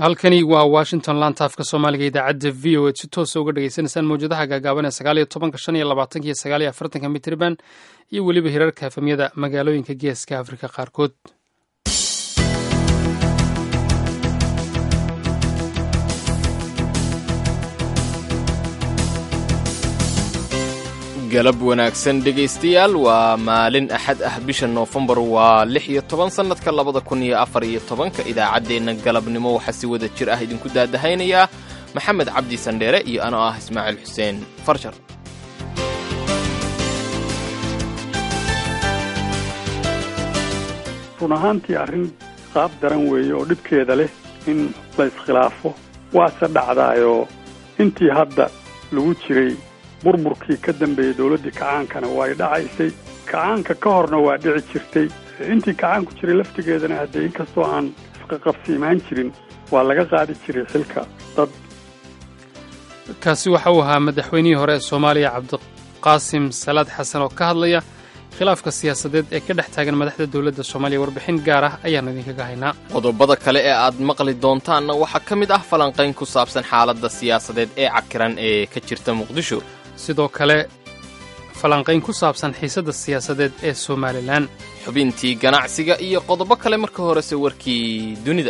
halkani waa washington lantaafka soomaaliga idaacadda v o ed si toosa uga dhagaysanaysaan mawjadaha gaagaaban ee sagaal iyo tobanka shan iyo labaatanka iyo sagaal iyo afartanka mitriban iyo weliba hirarka efamyada magaalooyinka geeska afrika qaarkood galab wanaagsan dhegaystayaal waa maalin axad ah bisha noofembar waa lix iyo toban sannadka labada kun iyo afar iyo tobanka idaacaddeenna galabnimo waxaa si wada jir ah idinku daadahaynayaa maxamed cabdi sandheere iyo anoo ah ismaaciil xuseen farjar run ahaantii arrin qaab daran weeye oo dhibkeeda leh in la iskhilaafo waase dhacdaayoo intii hadda lagu jiray burburkii ka dambeeyey dowladdii kacaankana waa ay dhacaysay kacaanka ka horna waa dhici jirtay intii kacaanku jiray laftigeedana haddee inkastoo aan isqaqabsiimaan jirin waa laga qaadi jiray xilka dad kaasi waxa uu ahaa madaxweynihii hore ee soomaaliya cabdiqaasim salaad xasan oo ka hadlaya khilaafka siyaasadeed ee ka dhex taagan madaxda dowladda soomaaliya warbixin gaar ah ayaan idinkaga haynaa qodobada kale ee aad maqli doontaanna waxaa ka mid ah falanqayn ku saabsan xaaladda siyaasadeed ee cakiran ee ka jirta muqdisho sidoo kale falanqayn ku saabsan xiisadda siyaasadeed ee somalilan xubintii ganacsiga iyo qodobo kale marka horese warkii dunida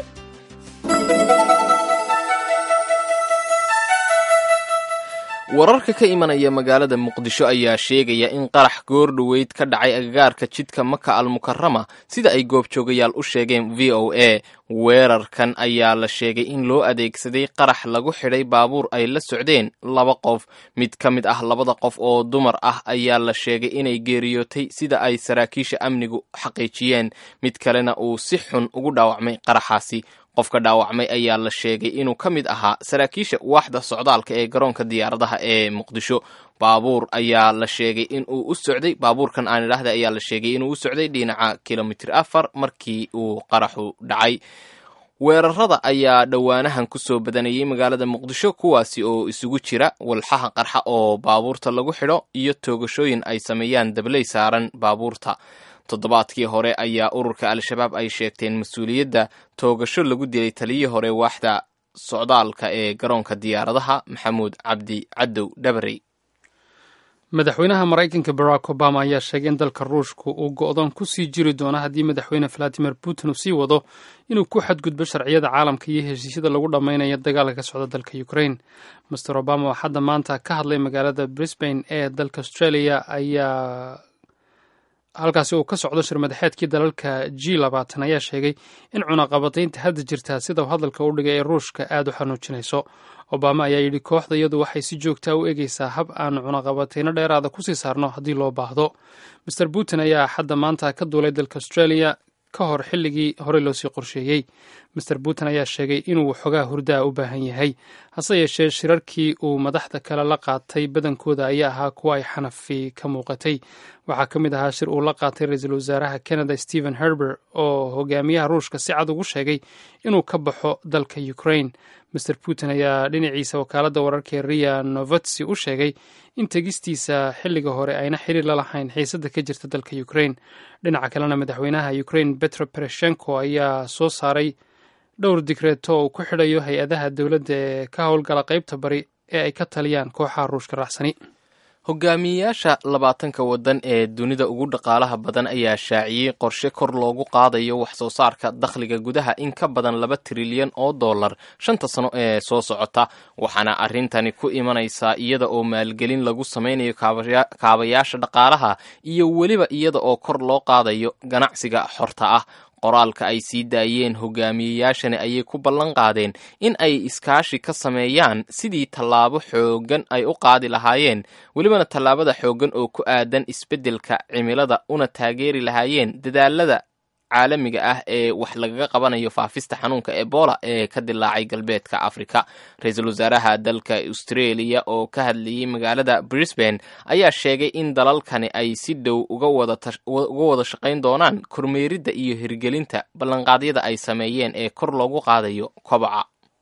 wararka ka imanaya magaalada muqdisho ayaa sheegaya in qarax goordhoweyd ka dhacay agagaarka jidka maka almukarama sida ay goobjoogayaal u sheegeen v o a weerarkan ayaa la sheegay in loo adeegsaday qarax lagu xidhay baabuur ay la socdeen laba qof mid ka mid ah labada qof oo dumar ah ayaa la sheegay inay geeriyootay sida ay saraakiisha amnigu xaqiijiyeen mid kalena uu si xun ugu dhaawacmay qaraxaasi qofka dhaawacmay ayaa la sheegay inuu ka mid ahaa saraakiisha waaxda socdaalka ee garoonka diyaaradaha ee muqdisho baabuur ayaa la sheegay inuu u socday baabuurkan aan idhaahda ayaa la sheegay inuu u socday dhinaca kilomitir afar markii uu qaraxu dhacay weerarada ayaa dhowaanahan ku soo badanayay magaalada muqdisho kuwaasi oo isugu jira walxaha qarxa oo baabuurta lagu xidho iyo toogashooyin ay sameeyaan dabley saaran baabuurta toddobaadkii hore ayaa ururka al-shabaab ay sheegteen mas-uuliyadda toogasho lagu dilay taliyii hore waaxda socdaalka ee garoonka diyaaradaha maxamuud cabdi cadow dhabarey madaxweynaha maraykanka barack obama ayaa sheegay in dalka ruushku uu go'doon ku sii jiri doono haddii madaxweyne valadimir putin uu sii wado inuu ku xadgudbo sharciyada caalamka iyo heshiisyada lagu dhammaynayo dagaalka ka socda dalka ukraine master obama oo hadda maanta ka hadlay magaalada brisbane ee dalka australia ayaa halkaasi uu ka socdo shirmadaxeedkii dalalka g labaatan ayaa sheegay in cunaqabataynta hadda jirtaa sida uu hadalka u dhigay ee ruushka aad u xanuujinayso obama ayaa yidhi kooxda iyadu waxay si joogtaa u egeysaa hab aan cunaqabatayno dheeraada kusii saarno haddii loo baahdo master putin ayaa hadda maanta ka duulay dalka australia ka hor xilligii horey loosii qorsheeyey master putin ayaa sheegay inuu xogaa hurdaa u baahan yahay hase yeeshee shirarkii uu madaxda kale la qaatay badankooda ayaa ahaa kuwa ay xanafi ka muuqatay waxaa ka mid ahaa shir uu la qaatay ra-iisul wasaaraha canada stephen herber oo hogaamiyaha ruushka si cad ugu sheegay inuu ka baxo dalka ukraine master putin ayaa dhinaciisa wakaaladda wararka ee ria novotsi u sheegay in tegistiisa xilliga hore ayna xiriir la lahayn xiisadda ka jirta dalka ukraine dhinaca kalena madaxweynaha ukraine petro bereshenko ayaa soo saaray dhowr digreeto uu ku xidhayo hay-adaha dowladda ee ka howlgala qaybta bari ee ay ka taliyaan kooxaha ruushka raacsani hogaamiyeyaasha labaatanka waddan ee dunida ugu dhaqaalaha badan ayaa shaaciyey qorshe kor loogu qaadayo wax soo saarka dakhliga gudaha in ka badan laba trilyan oo dollar shanta sano ee soo socota waxaana arrintani ku imanaysaa iyada oo maalgelin lagu samaynayo kaabayaasha dhaqaalaha iyo weliba iyada oo kor loo qaadayo ganacsiga xorta ah qoraalka ay sii daayeen hogaamiyeyaashani ayay ku ballan qaadeen in ay iskaashi ka sameeyaan sidii tallaabo xooggan ay u qaadi lahaayeen welibana tallaabada xooggan oo ku aadan isbeddelka cimilada una taageeri lahaayeen dadaalada caalamiga ah ee wax lagaga qabanayo faafista xanuunka ebola ee ka dilaacay galbeedka afrika ra-iisul wasaaraha dalka australia oo ka hadlayay magaalada brisbane ayaa sheegay in dalalkani ay si dhow uga wada shaqayn doonaan kormeeridda iyo hirgelinta ballanqaadyada ay sameeyeen ee kor loogu qaadayo kobaca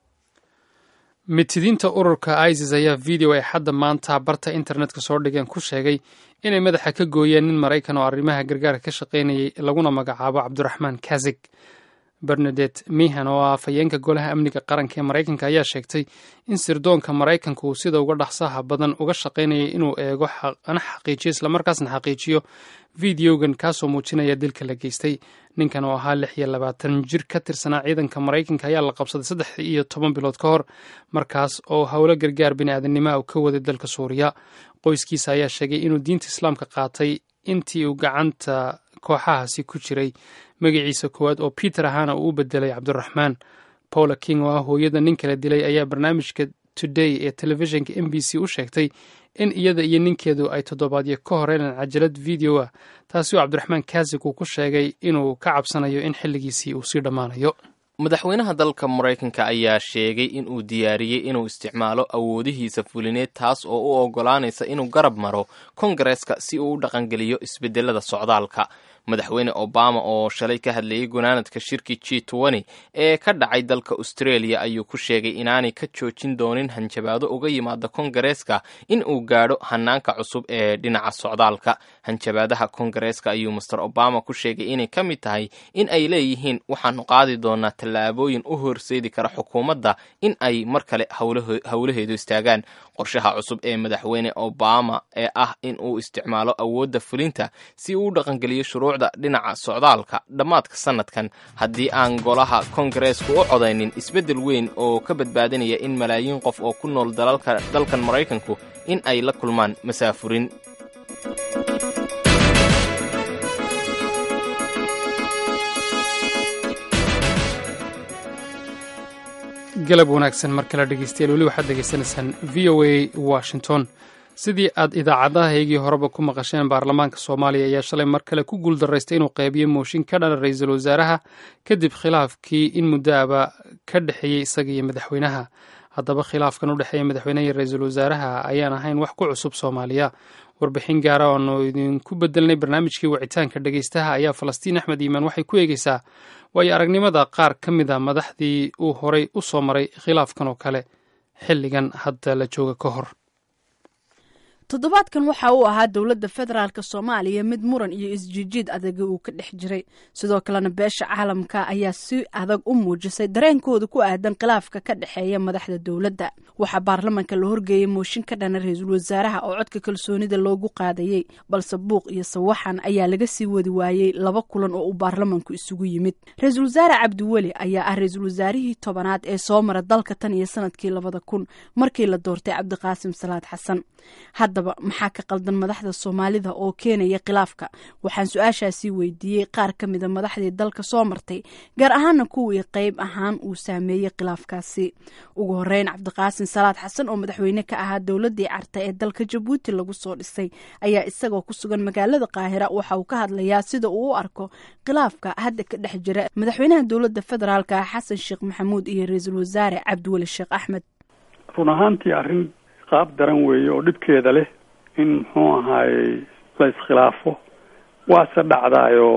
mitidiinta ururka isis ayaa video ay xadda maanta barta internetka soo dhigeen ku sheegay inay madaxa ka gooyeen nin maraykan oo arrimaha gargaarka ka shaqaynayay laguna magacaabo cabdiraxmaan kazig bernadet mihan oo ah afhayeenka golaha amniga qaranka ee maraykanka ayaa sheegtay in sirdoonka maraykanka uu sida uga dhaqsaha badan uga shaqaynayay inuu eego ana xaqiijiyo islamarkaasna xaqiijiyo videogan kaasoo muujinaya dilka la geystay ninkan oo ahaa lix iyo labaatan jir ka tirsanaa ciidanka maraykanka ayaa la qabsaday saddex iyo toban bilood ka hor markaas oo howlo gargaar bini'aadanimoa uu ka waday dalka suuriya qoyskiisa ayaa sheegay inuu diinta islaamka qaatay intii uu gacanta kooxahaasi ku jiray magaciisa koowaad oo peter ahaana uu u bedelay cabdiraxmaan paula king oo ah hooyada nin kala dilay ayaa barnaamijka today ee telefishinka m b c u sheegtay in iyada iyo ninkeedu ay toddobaadyo ka horeynaan cajalad video ah taasi oo cabdiraxmaan kaasig uu ku sheegay inuu ka cabsanayo in xilligiisii uu sii dhammaanayo madaxweynaha dalka maraykanka ayaa sheegay in uu diyaariyey inuu isticmaalo awoodihiisa fulineed taas oo u oggolaanaysa inuu garab maro kongareska si uu u dhaqangeliyo isbedelada socdaalka madaxweyne obama oo shalay ka hadlayay gunaanadka shirki g twenty ee ka dhacay dalka australia ayuu ku sheegay inaanay ka joojin doonin hanjabaado uga yimaada kongareeska in uu gaadho hanaanka cusub ee dhinaca socdaalka hanjabaadaha kongareeska ayuu master obama ku sheegay inay ka mid tahay in ay leeyihiin waxaanu qaadi doonaa tallaabooyin u horseedi kara xukuumadda in ay mar kale howlaheedu istaagaan qorshaha cusub ee madaxweyne obama ee ah in uu isticmaalo awoodda fulinta si uu u dhaqangeliyo shuruucda dhinaca socdaalka dhammaadka sanadkan haddii aan golaha kongareesku u codaynin isbeddel weyn oo ka badbaadinaya in malaayiin qof oo ku nool dalkan maraykanku in ay la kulmaan masaafurin galab wanaagsan mar kale dhegeystayaal weli waxaad degeysanaysaan v o a washington sidii aad idaacadahaygii horeba ku maqasheen baarlamaanka soomaaliya ayaa shalay mar kale ku guuldaraystay inuu qeybiyo mooshin ka dhana ra-iisul wasaaraha kadib khilaafkii in muddoaba ka dhexeeyey isaga iyo madaxweynaha haddaba khilaafkan u dhexeeya madaxweynaha iyo ra-iisul wasaaraha ayaan ahayn wax ku cusub soomaaliya warbixin gaara oonu idinku bedelnay barnaamijkii wicitaanka dhegeystaha ayaa falastiin axmed iimaan waxay ku eegeysaa waayo aragnimada qaar ka mid a madaxdii uu horay u soo maray khilaafkan oo kale xilligan hadda la jooga ka hor toddobaadkan waxa uu ahaa dowladda federaalk soomaaliya mid muran iyo isjiijiid adaga uu ka dhex jiray sidoo kalena beesha caalamka ayaa si adag u muujisay dareenkooda ku aadan khilaafka ka dhexeeya madaxda dowladda waxaa baarlamanka la horgeeyey mooshin ka dhana ra-iisul wasaaraha oo codka kalsoonida loogu qaadayey balse buuq iyo sawaxan ayaa laga sii wadi waayey laba kulan oo uu baarlamanku isugu yimid ra-iisul wasaare cabdiweli ayaa ah ra-iisul wasaarihii tobanaad ee soo mara dalka tan iyo sanadkii labada kun markii la doortay cabdiqaasim salaad xasan haddaba maxaa ka qaldan madaxda soomaalida oo keenaya khilaafka waxaan su-aashaasii weydiiyey qaar ka mida madaxdii dalka soo martay gaar ahaana kuwii qeyb ahaan uu saameeyey khilaafkaasi ugu horeyn cabdiqaasim salaad xasan oo madaxweyne ka ahaa dowladii carta ee dalka jabuuti lagu soo dhisay ayaa isagoo ku sugan magaalada qaahira waxa uu ka hadlayaa sida uu u arko khilaafka hadda ka dhex jira madaxweynaha dowladda federaalka xasan sheekh maxamuud iyo ra-iisul wasaare cabdiweli sheekh axmed run ahaantii arrin qaab daran weeye oo dhibkeeda leh in muxuu ahaayey la iskhilaafo waase dhacdaayoo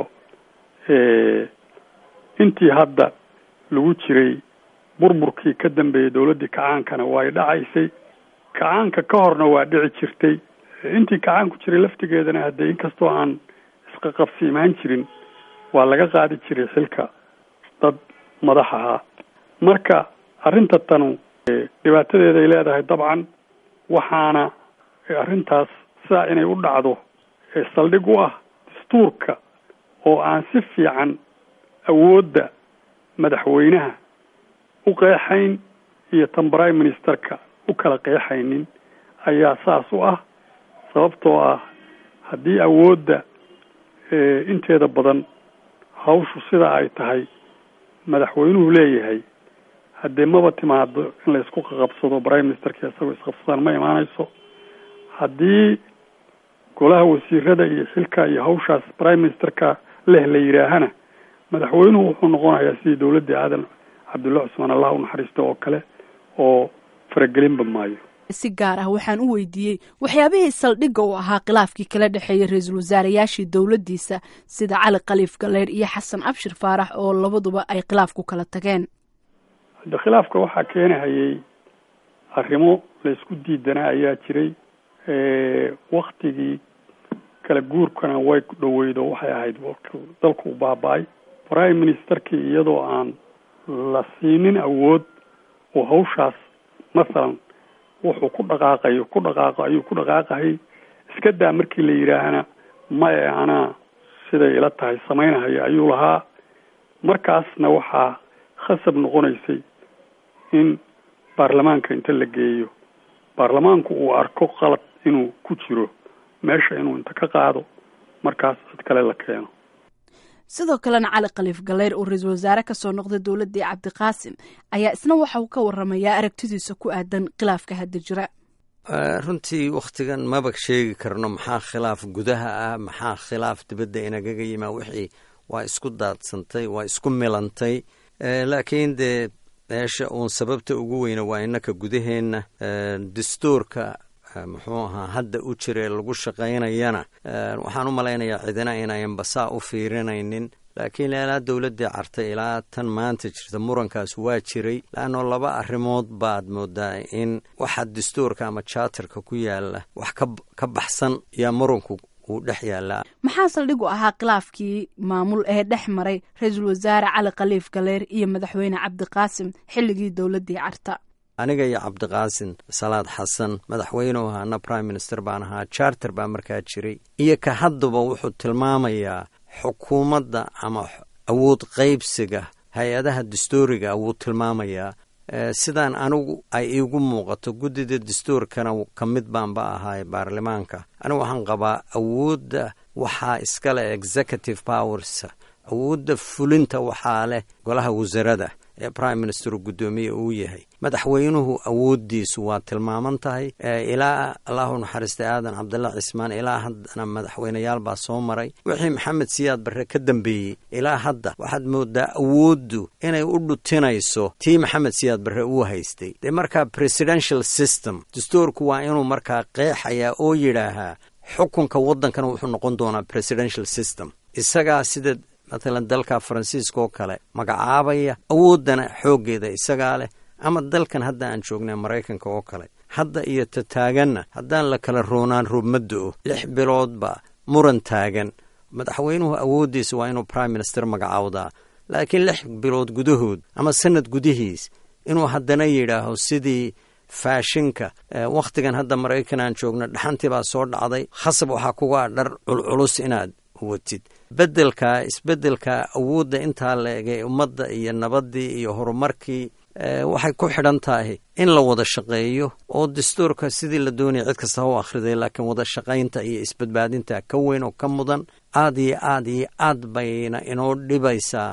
intii hadda lagu jiray burburkii ka dambeeyey dowladdii kacaankana way dhacaysay kacaanka ka horna waa dhici jirtay intii kacaan ku jiray laftigeedana haddee inkastoo aan isqaqabsi imaan jirin waa laga qaadi jiray xilka dad madax ahaa marka arrinta tanu dhibaatadeeday leedahay dabcan waxaana arrintaas sidaa inay u dhacdo saldhig u ah dastuurka oo aan si fiican awoodda madaxweynaha u qeexayn iyo tan prime ministerka u kala qeexaynin ayaa saas u ah sababtoo ah haddii awoodda inteeda badan hawshu sida ay tahay madaxweynuhu leeyahay haddee maba timaado in la isku qaqabsado prime ministerka isagoo isqabsadaan ma imaanayso haddii golaha wasiirada iyo xilka iyo hawshaas prime ministerka leh la yidhaahana madaxweynuhu wuxuu noqonayaa sidii dowladdii aadan cabdulla cusmaan allah u naxariista oo kale oo faragelinba maayo si gaar ah waxaan u weydiiyey waxyaabihii saldhigga u ahaa khilaafkii kala dhexeeyay ra-iisul wasaarayaashii dowladdiisa sida cali khaliif galeer iyo xasan abshir faarax oo labaduba ay khilaaf ku kala tageen hadda khilaafka waxaa keenahayay arrimo la isku diidanaa ayaa jiray waktigii kala guurkana way dhoweydo waxay ahayd dalku u baaba-ay prime ministerkii iyadoo aan la siinin awood oo hawshaas masalan wuxuu ku dhaqaaqayo ku dhaqaaqo ayuu ku dhaqaaqahay iska daa markii la yidhaahana maya anaa siday ila tahay samaynahaya ayuu lahaa markaasna waxaa khasab noqonaysay in baarlamaanka inta la geeyo baarlamaanku uu arko qalad inuu ku jiro meesha inuu inta ka qaado markaas cid kale la keeno sidoo kalena cali khaliif galeyr oo ra-iisul wasaare kasoo noqday dowladdii cabdiqaasim ayaa isna waxa uu ka waramayaa aragtidiisa ku aadan khilaafka hadda jira runtii wakhtigan maba sheegi karno maxaa khilaaf gudaha ah maxaa khilaaf dibadda inagaga yimaa wixii waa isku daadsantay waa isku milantay laakiin dee meesha uun sababta ugu weyna waa innaka gudaheenna dastuurka muxuu ahaa hadda u jira ee lagu shaqaynayana waxaan u malaynayaa cidina inayan basaa u fiirinaynin laakiin ilaa dowladdii cartay ilaa tan maanta jirta murankaas waa jiray laanno laba arrimood baad moodaa in waxa dastuurka ama jaatarka ku yaala wax ka baxsan yaa muranku uu dhex yaallaa maxaa saldhig u ahaa khilaafkii maamul ee dhex maray ra-iisul wasaare cali khaliif galeer iyo madaxweyne cabdiqaasim xilligii dowladdii carta aniga iyo cabdiqaasin salaad xasan madaxweynuhu ahaana prime minister baan ahaa charter baa markaa jiray iyo ka haddaba wuxuu tilmaamayaa xukuumadda ama awood qaybsiga hay-adaha dastuuriga wuu tilmaamayaa sidaan anigu ay iigu muuqato guddida dastuurkana ka mid baanba ahaay baarlamaanka anigu waxaan qabaa awoodda waxaa iskale executive powers awoodda fulinta waxaa leh golaha wasarada ee prime minister guddoomiye uu yahay madaxweynuhu awooddiisu waa tilmaaman tahay ilaa allahu naxariistay aadan cabdalla cismaan ilaa haddana madaxweyneyaal baa soo maray wixii maxamed siyaad barre ka dambeeyey ilaa hadda waxaad moodaa awooddu inay u dhutinayso tii maxamed siyaad barre uu haystay dee markaa presidential system dastuurku waa inuu markaa qeexayaa oo yidhaahaa xukunka waddankana wuxuu noqon doonaa presidential system isagaa sida matalan dalka faransiiska oo kale magacaabaya awooddana xooggeeda isagaa leh ama dalkan hadda aan joognay maraykanka oo kale hadda iyo ta taaganna haddaan la kala roonaan roobmaddo-o lix biloodba muran taagan madaxweynuhu awooddiisa waa inuu prime minister magacaawdaa laakiin lix bilood gudahood ama sanad gudihiis inuu haddana yidhaaho sidii faashinka wakhtigan hadda maraykan aan joogno dhaxantii baa soo dhacday khasab waxaa kugaa dhar culculus inaad watid beddelka isbeddelka awoodda intaa la egay ummadda iyo nabaddii iyo horumarkii waxay ku xidhan tahay in la wada shaqeeyo oo dastuurka sidii la doonaya cid kasta ha u akhriday laakiin wada shaqaynta iyo isbadbaadinta ka weyn oo ka mudan aad iyo aad iyo aad bayna inoo dhibaysaa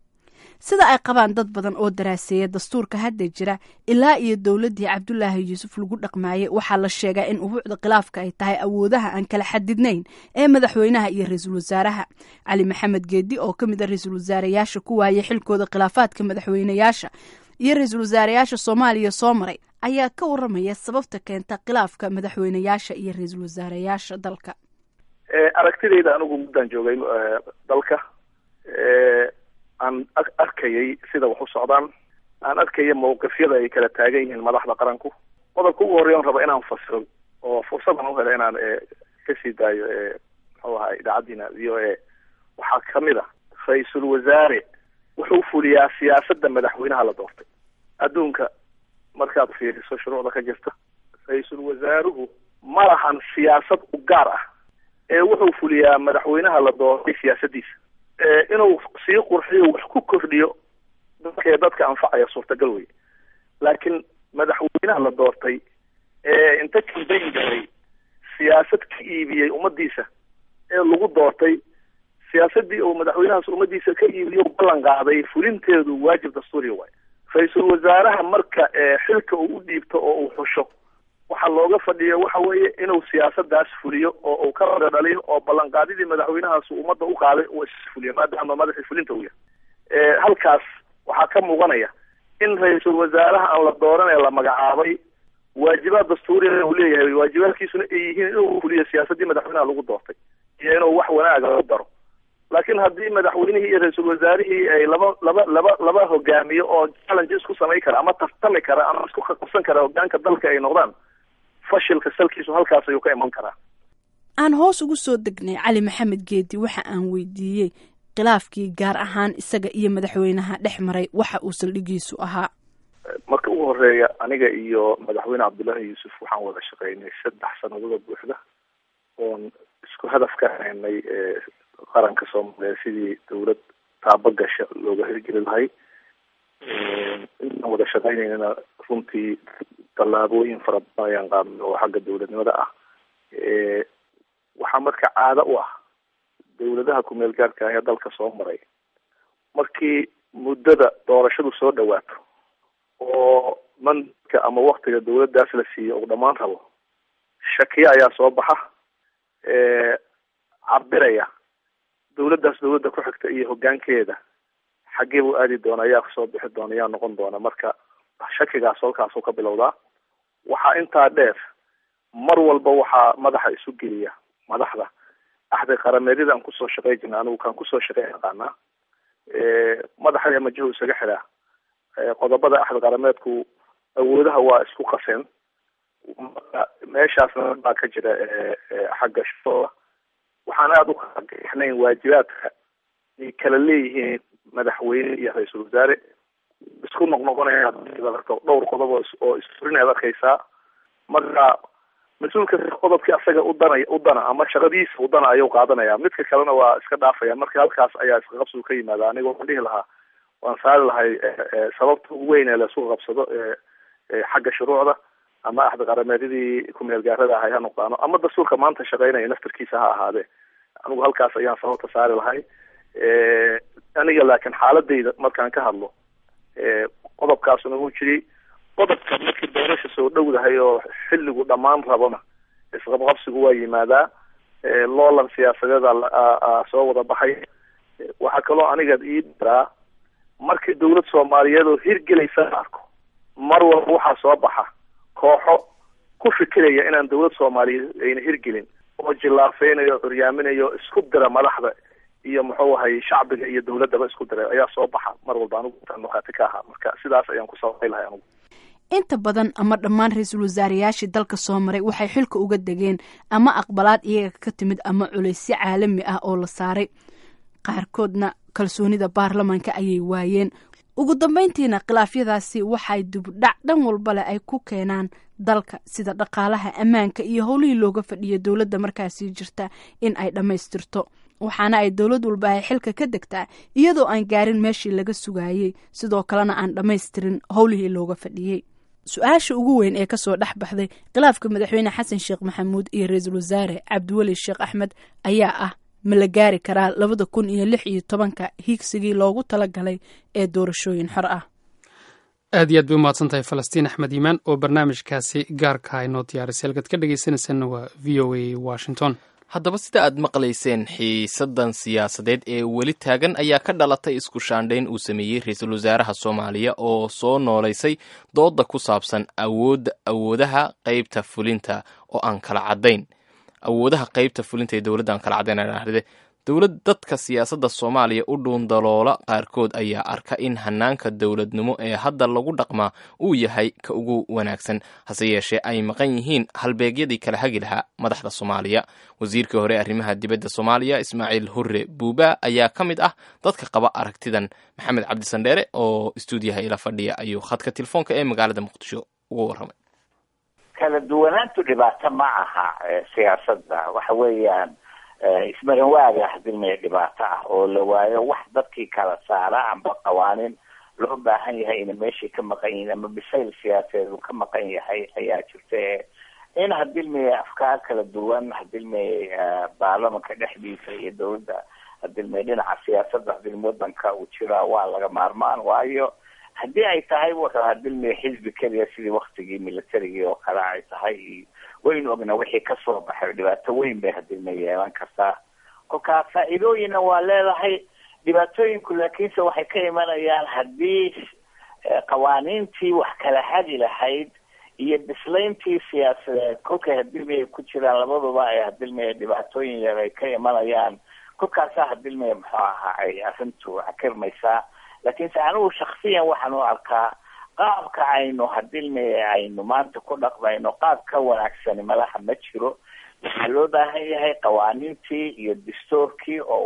sida ay qabaan dad badan oo daraaseeya dastuurka hadda jira ilaa iyo dowladdii cabdulaahi yuusuf lagu dhaqmaayey waxaa la sheegaa in ubuucda khilaafka ay tahay awoodaha aan kala xadidnayn ee madaxweynaha iyo ra-iisul wasaaraha cali maxamed geedi oo ka mid a ra-iisul wasaareyaasha ku waayay xilkooda khilaafaadka madaxweynayaasha iyo ra-iisul wasaareyaasha soomaaliya soo maray ayaa ka waramaya sababta keenta khilaafka madaxweynayaasha iyo ra-iisul wasaareyaasha dalka aragtidayda anigu muddaan joogay dalka aan arkayay sida wax u socdaan aan arkaya mawqifyada ay kala taagan yihiin madaxda qaranku qodobka ugu horreya on raba inaan fasiro oo fursadan u hela inaan kasii daayo muxuu ahaa idaacaddiina v o a waxaa kamid a ra-iisul wasaare wuxuu fuliyaa siyaasadda madaxweynaha la doortay adduunka markaad fiiriso shuruucda ka jirta ra-iisul wasaaruhu ma lahan siyaasad u gaar ah ee wuxuu fuliyaa madaxweynaha la doortay siyaasaddiisa inuu sii qurxiyo wax ku kordhiyo dadkee dadka anfacaya suurtagal wey laakiin madaxweynaha la doortay ee inta kambayn galay siyaasad ka iibiyey ummadiisa ee lagu doortay siyaasadii uu madaxweynahaas ummadiisa ka iibiyo ballan qaaday fulinteedu waajib dastuuriya waay ra-iisul wasaaraha marka xilka uu u dhiibto oo uu xusho waxaa looga fadhiya waxa weeye inuu siyaasadaas fuliyo oo uu ka rada dhaliyo oo ballanqaadidii madaxweynahaas ummadda u qaaday uu isfuliyo maadaama madaxii fulinta uu yahay halkaas waxaa ka muuqanaya in ra-iisul wasaaraha aan la dooran ee la magacaabay waajibaad dastuuriya uu leeyahay waajibaadkiisuna ay yihiin inuu fuliyo siyaasadii madaxweynaha lagu doortay iyo inuu wax wanaaga ku daro laakiin haddii madaxweynihii iyo ra-iisul wasaarihii ay laba laba laba laba hogaamiyo oo challenge isku samayn kara ama tartami kara ama isku qabsan kara hogaanka dalka ay noqdaan fashilka salkiisu halkaas ayuu ka iman karaa aan hoos ugu soo degnay cali maxamed geedi waxa aan weydiiyey khilaafkii gaar ahaan isaga iyo madaxweynaha dhex maray waxa uu saldhigiisu ahaa marka ugu horeeya aniga iyo madaxweyne cabdullaahi yuusuf waxaan wada shaqeynay saddex sanadada buuxda oon isku hadaf ka haynay qaranka soomaaliya sidii dawlad taabagasha looga hirgeli lahay intaan wada shaqeynaynana runtii tallaabooyin fara badan ayaan qaadnay oo xagga dawladnimada ah waxaa marka caado u ah dawladaha kumeel gaarka ah ee dalka soo maray markii muddada doorashadu soo dhawaato oo mandka ama waktiga dawladdaas la siiyo uu dhammaan rabo shakiye ayaa soo baxa cabiraya dawladdaas dawladda ku xigta iyo hoggaankeeda xaggee buu aadi doona ayaa kasoo bixi doona ayaa noqon doona marka shakigaas halkaasuu ka bilowdaa waxaa intaa dheer mar walba waxaa madaxa isu geliya madaxda axdi qarameedyada aan kusoo shaqey jirna anigu kaan kusoo shaqey aqaanaa madaxa majahu isaga xiraa qodobada axdi qarameedku awoodaha waa isku qaseen meeshaasna baa ka jira xagga shaqooda waxaan aada u kala gixnayn waajibaadka ay kala leeyihiin madaxweyne iyo ra-iisul wasaare isku noqnoqonaya dhowr qodob oo isfurinaad arkaysaa marka mas-uulka qodobkii asaga udana udana ama shaqadiisa udana ayuu qaadanaya midka kalena waa iska dhaafaya marka halkaas ayaa isqaqabsigu ka yimaada aniga waxaan dhihi lahaa waan saari lahay sababta ugu weyn ee laisku qabsado xagga shuruucda ama axdi qarameedyadii kumeel gaarada ahay ha noqdaano ama dastuurka maanta shaqeynaya naftarkiisa ha ahaadee anigu halkaas ayaan sababta saari lahay aniga laakiin xaaladayda markaan ka hadlo qodobkaasuna wuu jiray qodobka markii doorasha soo dhowdahay oo xilligu dhammaan rabona isqabqabsigu waa yimaadaa loolan siyaasadeeda soo wada baxay waxaa kaloo aniga ii daraa markii dawlad soomaaliyeed oo hirgelaysa la arko mar walba waxaa soo baxa kooxo ku fikiraya inaan dawlad soomaaliyeed ayna hirgelin oo jillaafeynayo curyaaminayo isku dira madaxda iyo muxuu ahay shacbiga iyo dawladdaba isku diray ayaa soo baxa mar walba anigu intaan markhaati ka ahaa marka sidaas ayaan ku sababay lahay anigu inta badan ama dhammaan ra-iisul wasaarayaashii dalka soo maray waxay xilka uga degeen ama aqbalaad iyaga ka timid ama culaysyo caalami ah oo la saaray qaarkoodna kalsoonida baarlamanka ayay waayeen ugu dambeyntiina khilaafyadaasi waxay dibudhac dhan walba leh ay ku keenaan dalka sida dhaqaalaha ammaanka iyo howlihii looga fadhiya dowladda markaasi jirta in ay dhammaystirto waxaana ay dowlad walba ay xilka ka degtaa iyadoo aan gaarin meeshii laga sugaayey sidoo kalena aan dhammaystirin howlihii looga fadhiyey su-aasha ugu weyn ee kasoo dhex baxday khilaafka madaxweyne xasan sheekh maxamuud iyo ra-iisul wasaare cabdiweli sheekh axmed ayaa ah ma la gaari karaa labada kun iyo lix iyo tobanka hiigsigii loogu talagalay ee doorashooyin xor ah aad iyo aad bay umahadsan tahay falastiin axmed iimaan oo barnaamijkaasi gaarka inoo diyaarisay halkaad ka dhegaysanaysanna waa v o a washington haddaba sida aad maqlayseen xiisadan siyaasadeed ee weli taagan ayaa ka dhalatay isku shaandhayn uu sameeyey ra-iisul wasaaraha soomaaliya oo soo noolaysay dooda ku saabsan awoodda awoodaha qeybta fulinta oo aan kala caddayn awoodaha qeybta fulinta ee dowladda aan kala caddayn dowlad dadka siyaasadda soomaaliya u dhuundaloola qaarkood ayaa arka in hanaanka dowladnimo ee hadda lagu dhaqmaa uu yahay ka ugu wanaagsan hase yeeshee ay maqan yihiin halbeegyadii kala hagi lahaa madaxda soomaaliya wasiirkii hore arrimaha dibadda soomaaliya ismaaciil hurre buuba ayaa ka mid ah dadka qaba aragtidan maxamed cabdisandheere oo istuudiyaha ila fadhiya ayuu khadka telefoonka ee magaalada muqdisho uga warramay kala duwanaantu dhibaato ma aha siyaasadda waxa weeyaan ismarin waaga hadilmaya dhibaato ah oo la waayo wax dadkii kala saara amba qawaaniin loo baahan yahay ina meeshii ka maqan yihiin ama bisayl siyaasadeed uu ka maqan yahay ayaa jirta in hadilmaya afkaar kala duwan hadilmaya baarlamanka dhexdiisa iyo dawladda hadilmaya dhinaca siyaasadda hadilma wadanka uu jiraa waa laga maarmaan waayo haddii ay tahay wuxuu hadilmaya xisbi keliya sidii waktigii militarigii oo kale ay tahay waynu ogna wixii kasoo baxay dhibaato weyn bay hadilma yeelan kartaa kolkaa faa-iidooyinna waa leedahay dhibaatooyinku laakiinse waxay ka imanayaan haddii qawaaniintii wax kala hagi lahayd iyo bislayntii siyaasadeed kolkay hadilmaya ku jiraan labaduba ay hadilmaya dhibaatooyin yar ay ka imanayaan kolkaasaa hadilmaya muxuu ahaa ay arrintu xakirmaysaa laakiinse anigu shaksiyan waxaan u arkaa qaabka aynu hadilmaya aynu maanta ku dhaqmayno qaab ka wanaagsani malaha ma jiro waxaa loo baahan yahay qawaaniintii iyo dastuurkii oo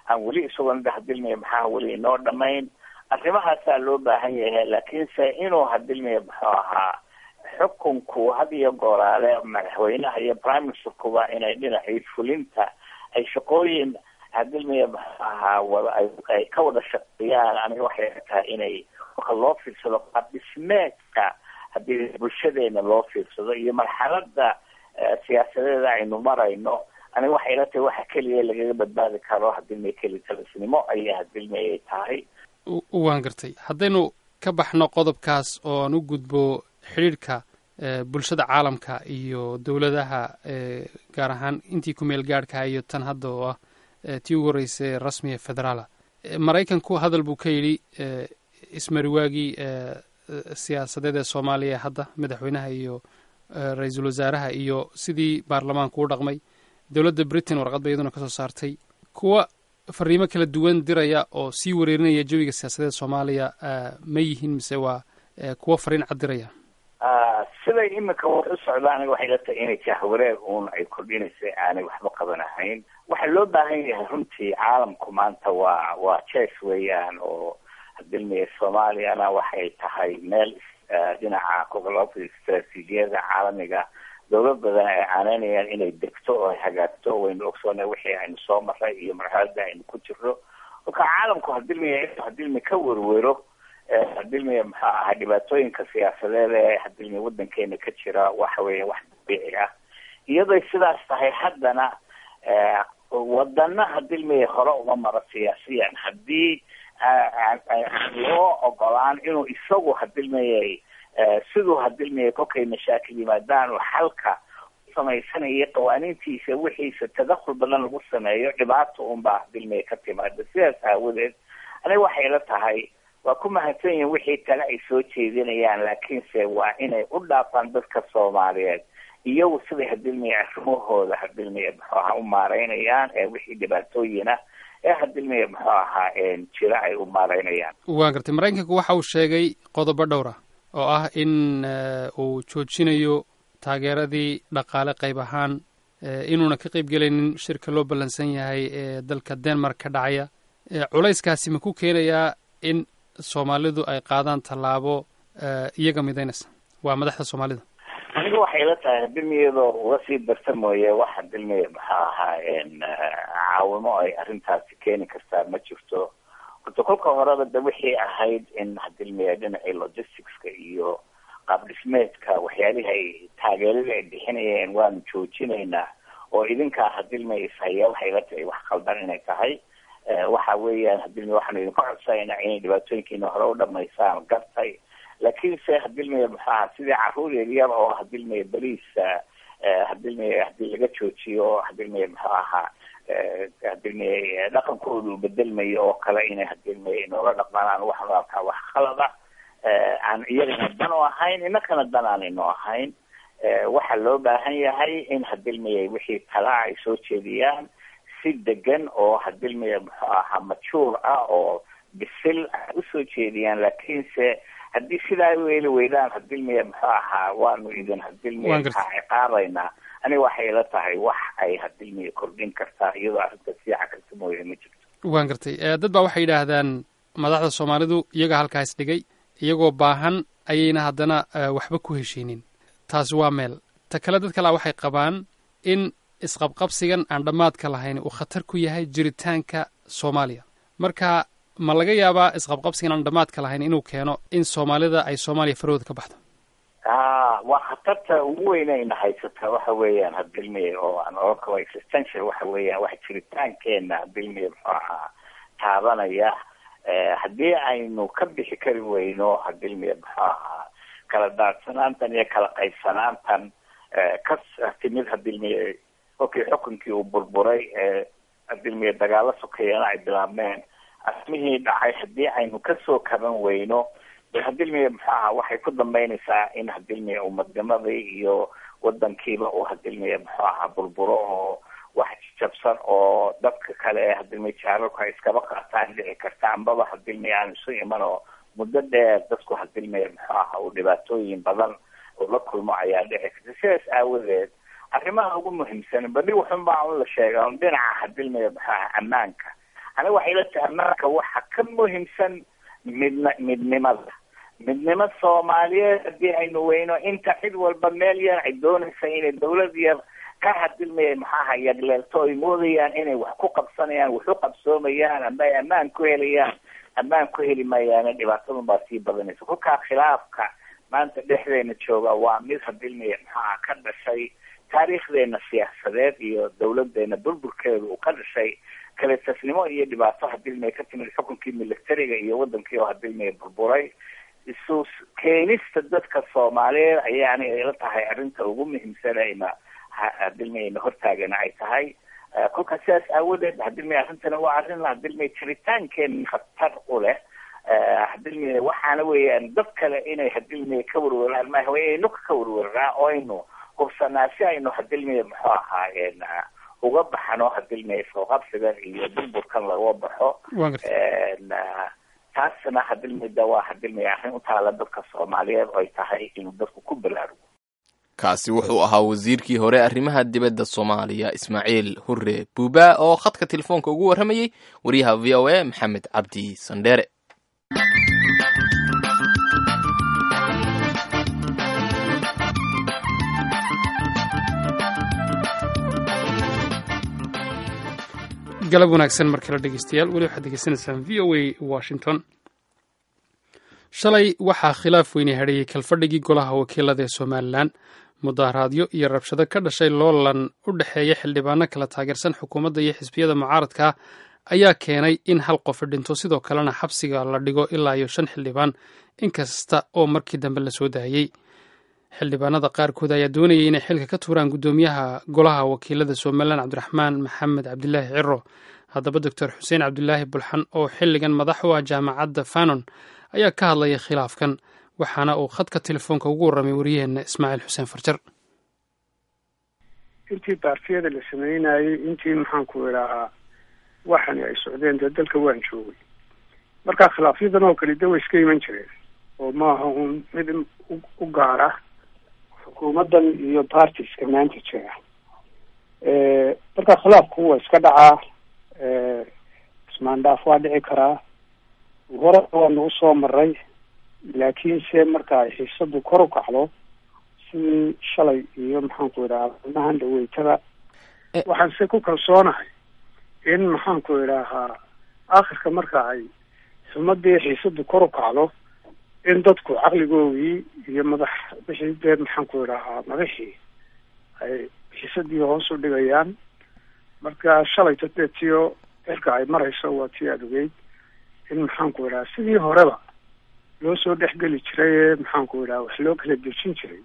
aan weli isagoon hadilmaya maxaa weli inoo dhamayn arrimahaasaa loo baahan yahay laakiinse inuu hadilmaya muxuu ahaa xukunku had iyo gooraale madaxweynaha iyo prime ministerkuba inay dhinacii fulinta ay shaqooyin hadilmaya muxuu ahaa wada ay ka wada shaqeeyaan aniga waxay tahay inay marka loo fiirsado qaab dhismeedka haddii bulshadeena loo fiirsado iyo marxalada siyaasadeeda aynu marayno aniga waxay ila tahay waxa keliya lagaga badbaadi karo hadilmay keli talisnimo ayaa hadilmay ay tahay waan gartay haddaynu ka baxno qodobkaas oo aan u gudbo xidhiidhka bulshada caalamka iyo dowladaha gaar ahaan intii ku meel gaadhkaha iyo tan hadda oo ah tii ugu horreysay rasmiga federaala maraykanku hadal buu ka yidhi ismariwaagii siyaasadeed ee soomaaliya hadda madaxweynaha iyo ra-iisul wasaaraha iyo sidii baarlamaanku u dhaqmay dowladda britain warqad ba iyaduna kasoo saartay kuwa fariimo kala duwan diraya oo sii wareerinaya jawiga siyaasadeed soomaaliya ma yihiin mise waa kuwa fariin cad diraya siday imika wax u socda aniga waxay la tahay inay jahwareer uun ay kordhinaysa aanay waxba qabanahayn waxaa loo baahan yahay runtii caalamku maanta waa waa jes weeyaan oo hadilmaya soomaaliyana waxay tahay meel dhinaca gobolada istraatiijiyada caalamiga dowlad badan ay caanaynayaan inay degto oo ay hagaagto waynu ogsoona wixii aynu soo maray iyo marxalada aynu ku jirno marka caalamku hadilmaya hadilmi ka werwero hadilmaya muxuu ahaa dhibaatooyinka siyaasadeed ee hadilmaya wadankeena ka jira waxa weeya wax dabiici ah iyaday sidaas tahay haddana wadana hadilmaya hore uma maro siyaasiyan haddii loo ogolaan inuu isagu hadilmayay siduu hadilmaya kolkay mashaakil yimaadaan oo xalka samaysanaya qawaaniintiisa wixiisa tadakul badan lagu sameeyo dhibaata unbaa hadilmaya ka timaada sidaas aawadeed aniga waxay la tahay waa ku mahadsan yihin wixii kale ay soo jeedinayaan laakiinse waa inay u dhaafaan dadka soomaaliyeed iyagu siday hadilmaya arrimahooda hadilmaya muxuu ahaa u maareynayaan ee wixii dhibaatooyina ee hadilmaya muxuu ahaa jira ay u maareynayaan waan gartay maraykanku waxa uu sheegay qodobo dhowr ah oo ah in uu joojinayo taageeradii dhaqaale qayb ahaan inuuna ka qayb gelaynin shirka loo ballansan yahay ee dalka denmark ka dhacaya culayskaasi ma ku keenayaa in soomaalidu ay qaadaan tallaabo iyaga midaynaysa waa madaxda soomaalida aniga waxay la tahay hadilmiyadoo uga sii darta mooye wax hadilmiya maxaa ahaa caawimo ay arrintaasi keeni kartaa ma jirto horta kolka horeba de wixii ahayd in hadilmiya dhinacii logisticska iyo qaab dhismeedka waxyaalihii ay taageeradii ay bixinayeen waanu joojinaynaa oo idinkaa hadilmiya ishaya waxay la tahay wax qaldan inay tahay waxa weeyaan hadilmiya waxaanu idinka codsanayna inay dhibaatooyinkiina hore u dhamaysaan gartay laakiinse hadilmiya muxuu ahaa sidii caruur yaryar oo hadilmiya beliisa hadilmiya hadii laga joojiyo hadilmiya muxuu ahaa hadilmiya dhaqankooda uu bedelmayo oo kale inay hadilmiya inoola dhaqmaan waxaanu arkaa wax khalada aan iyagana dan u ahayn inakana dan aan ino ahayn waxaa loo baahan yahay in hadilmiya wixii talaa ay soo jeediyaan si degan oo hadilmiya muxuu ahaa majuur ah oo bisil usoo jeediyaan laakiinse haddii sidaa weeli weydaan hadilmiya muxuu ahaa waanu idin hadilmiya ciqaabaynaa aniga waxay la tahay wax ay hadilmiya kordhin kartaa iyadoo arrinta siica karta mooye ma jirto waan gartay dad baa waxay yidhaahdaan madaxda soomaalidu iyaga halkaas dhigay iyagoo baahan ayayna haddana waxba ku heshiinin taasi waa meel ta kale dad kalea waxay qabaan in isqabqabsigan aan dhammaadka lahayn uu khatar ku yahay jiritaanka soomaaliya marka ma laga yaabaa isqabqabsigan aan dhammaadka lahayn inuu keeno in soomaalida ay soomaaliya farahooda ka baxdo a waa khatarta ugu weynayna haysata waxa weeyaan hadilmiya oo aan oran karo existential waxa weeyaan wax jiritaankeena hadilmiya muxuu ahaa taabanaya haddii aynu ka bixi kari weyno hadilmiya muxuu ahaa kala daadsanaantan iyo kala qaybsanaantan ka timid hadilmiya kolkii xukunkii uu burburay hadilmiya dagaalo sokeeyana ay bilaabmeen arrimihii dhacay haddii aynu kasoo kaban weyno de hadilmiya muxuu ahaa waxay ku dambeynaysaa in hadilmiya umadnimadii iyo wadankiiba uu hadilmiya muxuu ahaa burburo oo wax jabsan oo dadka kale ee hadilmiya jaararku ay iskaba qaataan dhici karta ambaba hadilmiya aan isu iman oo muddo dheer dadku hadilmiya muxuu ahaa uu dhibaatooyin badan uu la kulmo ayaa dhici karta sidaas aawadeed arrimaha ugu muhiimsan badi wuxun baa un la sheega un dhinaca hadilmiya muxuu ahaa ammaanka aniga waxay la tahay marka waxa ka muhiimsan midna midnimada midnimo soomaaliyeed haddii aynu weyno inta cid walba meel yar ay doonaysa inay dawlad yar ka hadilmaya maxaaha yagleelto ay moodayaan inay wax ku qabsanayaan wax u qabsoomayaan ama ay ammaan ku helayaan ammaan ku heli mayaana dhibaatadun baa sii badanaysa kolkaa khilaafka maanta dhexdeena jooga waa mid hadilmaya maxaaha ka dhashay taariikhdeena siyaasadeed iyo dawladeena burburkeedu uu ka dhashay kale tasnimo iyo dhibaato hadilmaya ka timid xukunkii militariga iyo wadankii oo hadilmaya burburay isu keenista dadka soomaaliyeed ayaana ila tahay arrinta ugu muhiimsan ayna hadilmayna hortaagana ay tahay kolkaa sidaas aawadeed hadilmay arrintana waa arrin hadilmay jiritaankeen khatar u leh hadilmay waxaana weeyaan dad kale inay hadilmay ka warwaraan maaha waa inaynu ka warwaraa oo aynu hubsanaa si aynu hadilmay muxuu ahaayeen uga baxano hadilmay isqaqabsigan iyo burburkan laga baxo taasna hadilmida waa hadilmay arrin u taala dadka soomaaliyeed oo ay tahay inuu dadku ku balaarugo kaasi wuxuu ahaa wasiirkii hore arrimaha dibadda soomaaliya ismaaciil hurre buuba oo khadka telefoonka ugu warramayey wariyaha v o a maxamed cabdi sandheere galab wanaagsan mar kale dhegeystayaal weli waxaad degeysanaysaan v o a washington shalay waxaa khilaaf weyne hadheeyey kalfadhigii golaha wakiilada ee somalilan mudaharaadyo iyo rabshado ka dhashay loolan u dhexeeya xildhibaano kala taageersan xukuumadda iyo xisbiyada mucaaradka ayaa keenay in hal qofi dhinto sidoo kalena xabsiga la dhigo ilaa iyo shan xildhibaan inkasta oo markii dambe la soo daayey xildhibaanada qaarkood ayaa doonayay inay xilka ka tuuraan guddoomiyaha golaha wakiilada somalilan cabdiraxmaan maxamed cabdilaahi ciro haddaba doctor xuseen cabdilaahi bulxan oo xilligan madax u ah jaamacadda fanon ayaa ka hadlaya khilaafkan waxaana uu khadka telefoonka ugu warramay wariyaheenna ismaaciil xuseen farjar intii baartiyada la sameynayey intii maxaanku idhaahaa waxani ay socdeen dee dalka waan joogay marka khilaafyadan oo kale de way iska iman jireen oo maaha un mid u gaara xukuumaddan iyo partiska maanta jira marka khilaafku waa iska dhacaa ismaandhaaf waa dhici karaa hore waanu usoo maray laakiinse marka ay xiisadu kor u kacdo sidii shalay iyo maxaanku idhahaa maalmahan dhaweytada waxaan se ku kalsoonahay in maxaanku idhaahaa akhirka marka ay xumadii xiisadu kor u kacdo in dadku caqligoogii iyo madax wixii dee maxaanku idhahaa madaxii ay xiisadii hoos u dhigayaan marka shalayto dee tiyo cirka ay marayso waa tii aada ogeyd in maxaanku idhaha sidii horeba loo soo dhexgeli jiray ee maxaanku idhaha wax loo kala dejin jiray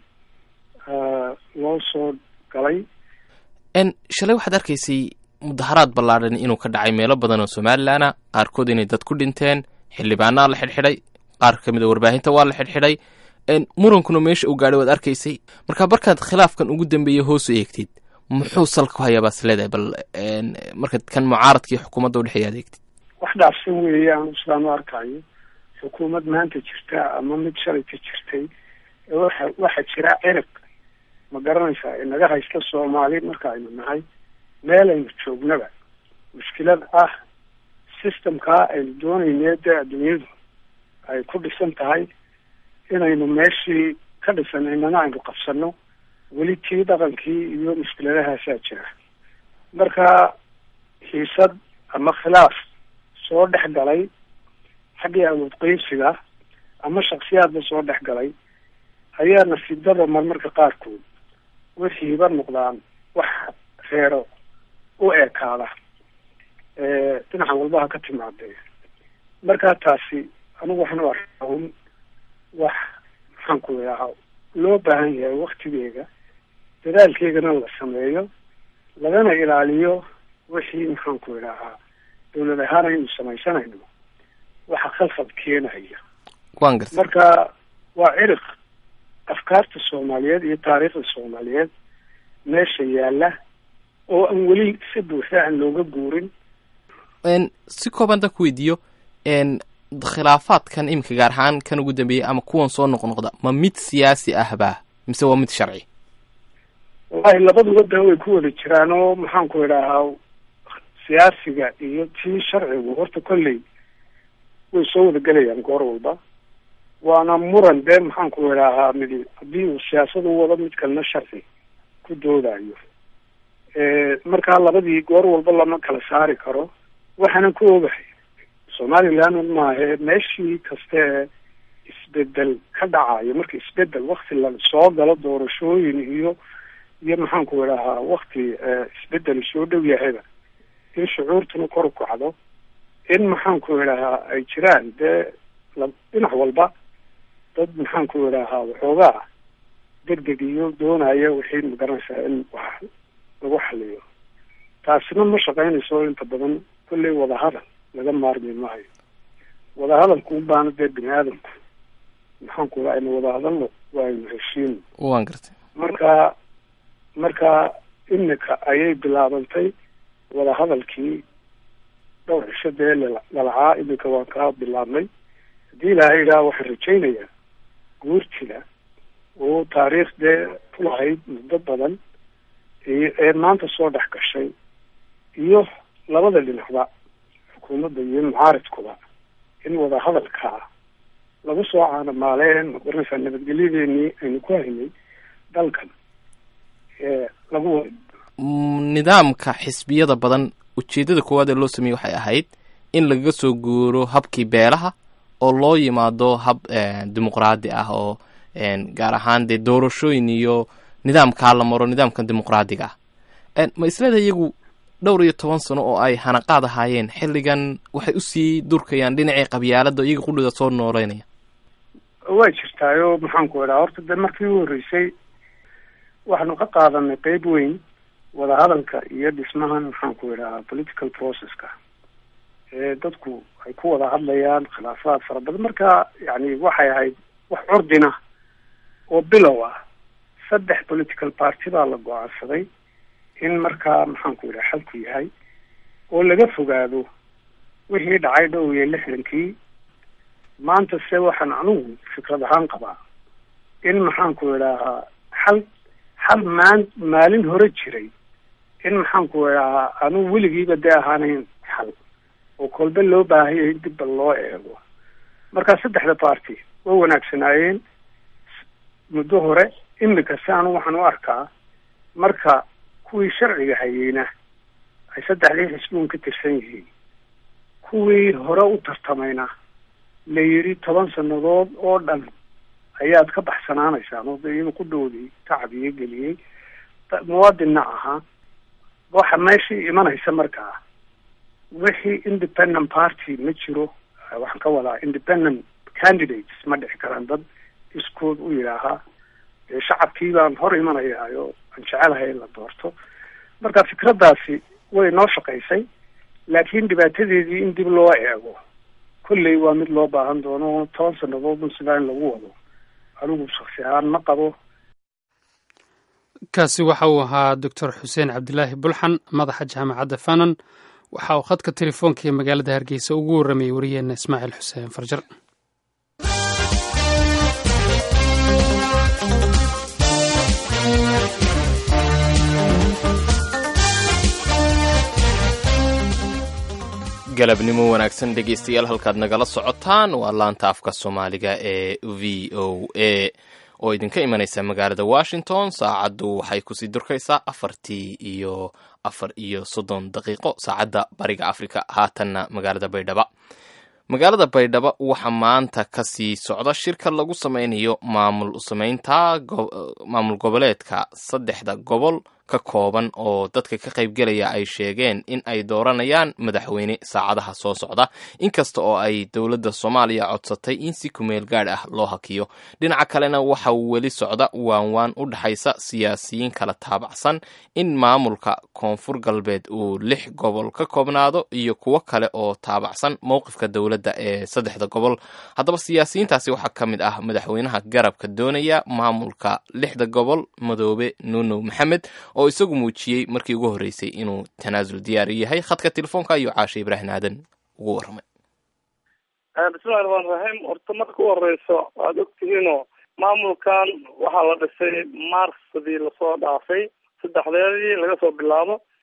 loo soo galay shalay waxaad arkaysay mudaharaad ballaadhan inuu ka dhacay meelo badan oo somalilanah qaarkood inay dad ku dhinteen xildhibaanaa la xidhxidhay qaar ka mid a warbaahinta waa la xidhxidhay murankuna meesha uu gaadhay waad arkaysay marka markaad khilaafkan ugu dambeeyey hoos u eegtid muxuu salka ku hayaa baas leedahay bal markaad kan mucaaradka iyo xukuumadda udhexeeya ad eegtid wax dhaafsan weeye anu sidaan u arkayo xukuumad maanta jirta ama mid shalayka jirtay waxa waxaa jira cirib ma garanaysaa inaga haysta soomaali marka aynu nahay meel aynu joognaba mushkilad ah systemkaa aynu doonayne dee adduunyadu ay ku dhisan tahay inaynu meeshii ka dhisananana aynu qabsano weli tii dhaqankii iyo mushkiladahaasaa jira marka xiisad ama khilaaf soo dhex galay xaggii awood qeybsiga ama shaksiyaadba soo dhex galay ayaa nasiibdada marmarka qaarkood wixiiba noqdaan wax reero u ekaada dhinaca walbaha ka timaadee markaa taasi anigu waxaan u arkaa un wax maxaanku idhahaa loo baahan yahay waktigeega dadaalkeegana la sameeyo lagana ilaaliyo wixii maxaanku idhahaa dawlad ahaan aynu samaysanayno waxa khalfad keenaya wan garta marka waa ciriq afkaarta soomaaliyeed iyo taariikhda soomaaliyeed meesha yaala oo aan weli si buuxda aan looga guurin si kooban dan ku weydiiyo khilaafaadkan iminka gaar ahaan kan ugu dambeeyey ama kuwan soo noqnoqda ma mid siyaasi ahba mise waa mid sharci wallahi labaduba da way ku wada jiraan oo maxaanku idhaahaa siyaasiga iyo tii sharcigu horta kolley way soo wada gelayaan goor walba waana muran dee maxaan ku idhaahaa midi haddii uu siyaasad u wado mid kalena sharci ku doodayo markaa labadii goor walba lama kala saari karo waxaanan ku ogahay somaliland maahe meeshii kaste ee isbedel ka dhacayo marka isbedel wakti la soo galo doorashooyin iyo iyo maxaan ku idhahaa wakti isbedel soo dhow yahayba in shucuurtuna kor u kacdo in maxaan ku idhahaa ay jiraan dee dhinac walba dad maxaan ku idhahaa waxoogaa degdeg iyo doonaya wixii magaranaysaa in wax lagu xaliyo taasina ma shaqaynayso inta badan kolley wadahadal laga maarmi maayo wadahadalku unbaana dee bini aadamku maxaan ku idhaha aynu wadahadalno waa aynu heshiino waan gartay marka marka imika ayay bilaabantay wadahadalkii dhowr cisho dee lalacaa iminka waan kaa bilaabnay haddii ilaahay idhaha waxaan rajaynayaa guurtida oo taariikh dee ku lahayd muddo badan ee maanta soo dhex gashay iyo labada dhinacba xukuumadda iyo mucaaridkuba in wadahadalkaa lagu soo caanamaaleen magaranaysaa nabadgelyadeenii aynu ku haynay dalkan lagu nidaamka xisbiyada badan ujeeddada koowaad ee loo sameeyey waxay ahayd in lagaga soo guuro habkii beelaha oo loo yimaado hab dimuqraadi ah oo gaar ahaan dee doorashooyin iyo nidaamkaa la maro nidaamkan dimuqraadiga ah ma isleedahay iyagu dhowr iyo toban sano oo ay hanaqaad ahaayeen xilligan waxay usii durkayaan dhinacii qabyaalada iyaga qudhida soo nooleynaya way jirtaayo maxaan ku idhaha horta dee markii u horreysay waxaanu ka qaadanay qeyb weyn wadahadalka iyo dhismahan maxaan ku idhahaa political processka ee dadku ay ku wada hadlayaan khilaafaad fara badan marka yani waxay ahayd wax curdina oo bilow ah saddex political party baa la go-aansaday in markaa maxaan ku idhaha xalku yahay oo laga fogaado wixii dhacay dhow iyo lixdankii maanta se waxaan anugu fikrad ahaan qabaa in maxaan ku idhahaa xal xal maan maalin hore jiray in maxaan ku idhahaa anugu weligiiba dee ahaanayn xal oo kolbe loo baahaya in dibba loo eego marka saddexda party way wanaagsanaayeen muddo hore imika si anu waxaan u arkaa marka kuwii sharciga hayeyna ay saddexdii xisbuun ka tirsan yihiin kuwii hore u tartamayna la yidhi toban sannadood oo dhan ayaad ka baxsanaanaysaan oo de inuu ku dhowday tacbiyo geliyey muwaadinna ahaa waxa meeshii imanaysa markaa wixii independent party ma jiro waxaan ka wadaa independent candidates ma dhici karaan dad iskood u yidhaahaa dee shacabkii baan hor imanayaayo aan jecelahay in la doorto marka fikraddaasi way noo shaqaysay laakiin dhibaatadeedii in dib loo eego kolley waa mid loo baahan doono toban sannadoodun sidaa in lagu wado anigu shaksi ahaan ma qabo kaasi waxa uu ahaa doctor xuseen cabdilaahi bulxan madaxa jaamacadda fanon waxa uu khadka telefoonka ee magaalada hargeysa ugu warramayay wariyeenna ismaaciil xuseen farjar galabnimo wanaagsan dhegeystayaal halkaad nagala socotaan waa laanta afka soomaaliga ee v o a oo idinka imanaysa magaalada washington saacaddu waxay kusii durkaysaa afartii iyo afar iyo soddon daqiiqo saacadda bariga africa haatanna magaalada baydhaba magaalada baydhabo waxaa maanta kasii socda shirka lagu sameynayo maamul sameynta maamul goboleedka saddexda gobol ka kooban oo dadka ka qaybgelaya ay sheegeen in ay dooranayaan madaxweyne saacadaha soo socda inkasta oo ay dowladda soomaaliya codsatay in si kumeel gaadh ah loo hakiyo dhinaca kalena waxa weli socda waanwaan u dhexaysa siyaasiyiin kala taabacsan in maamulka koonfur galbeed uu lix gobol ka koobnaado iyo kuwo kale oo taabacsan mowqifka dowladda ee saddexda gobol haddaba siyaasiyiintaasi waxaa ka mid ah madaxweynaha garabka doonaya maamulka lixda gobol madoobe nuunow maxamed oo isagu muujiyey markii ugu horreysay inuu tanaasul diyaari yahay khadka telefoonka ayuu caasha ibraahim aadan ugu warramay bismillahi raxmaan raxiim horta marka u horeyso waad ogtihiinoo maamulkan waxaa la dhisay marsadii lasoo dhaafay saddexdeedii laga soo bilaabo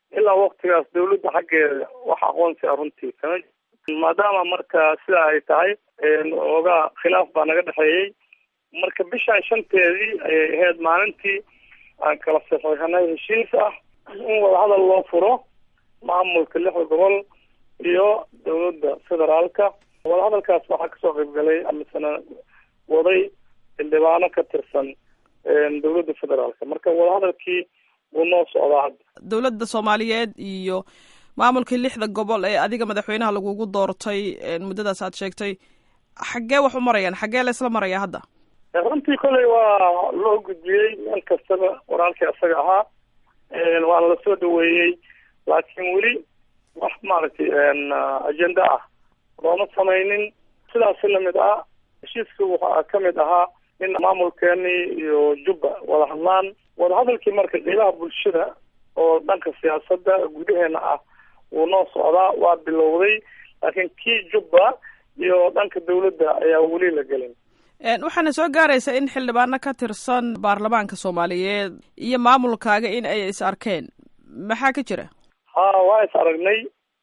ilaa waktigaas dawladda xaggeeda wax aqoonsi a runtii kama maadaama marka sidaa ay tahay oogaa khilaaf baa naga dhexeeyey marka bishan shanteedii ayay ahayd maalintii aan kala saxiixanay heshiis ah in wadahadal loo furo maamulka lixda gobol iyo dawladda federaalka wadahadalkaas waxaa kasoo qaybgalay amisana waday xildhibaano ka tirsan dawladda federaalka marka wadahadalkii wuu noo socdaa hadda dowladda soomaaliyeed iyo maamulkii lixda gobol ee adiga madaxweynaha lagugu doortay muddadaas aad sheegtay xaggee wax u marayaan xaggee la isla maraya hadda runtii kolley waa loo gudbiyey meel kastaba walaalkii isaga ahaa waana lasoo dhaweeyey laakiin weli wax maaragtay agenda ah looma samaynin sidaasi lamid ah heshiiska waxaa kamid ahaa in maamulkeenii iyo jubba wada hadlaan wadahadalkii marka qeybaha bulshada oo dhanka siyaasadda gudaheena ah wuu noo socdaa waa bilowday laakiin kii jubba iyo dhanka dawladda ayaa weli la gelin waxaana soo gaaraysa in xildhibaano ka tirsan baarlamaanka soomaaliyeed iyo maamulkaaga in ay is arkeen maxaa ka jira ha waa is aragnay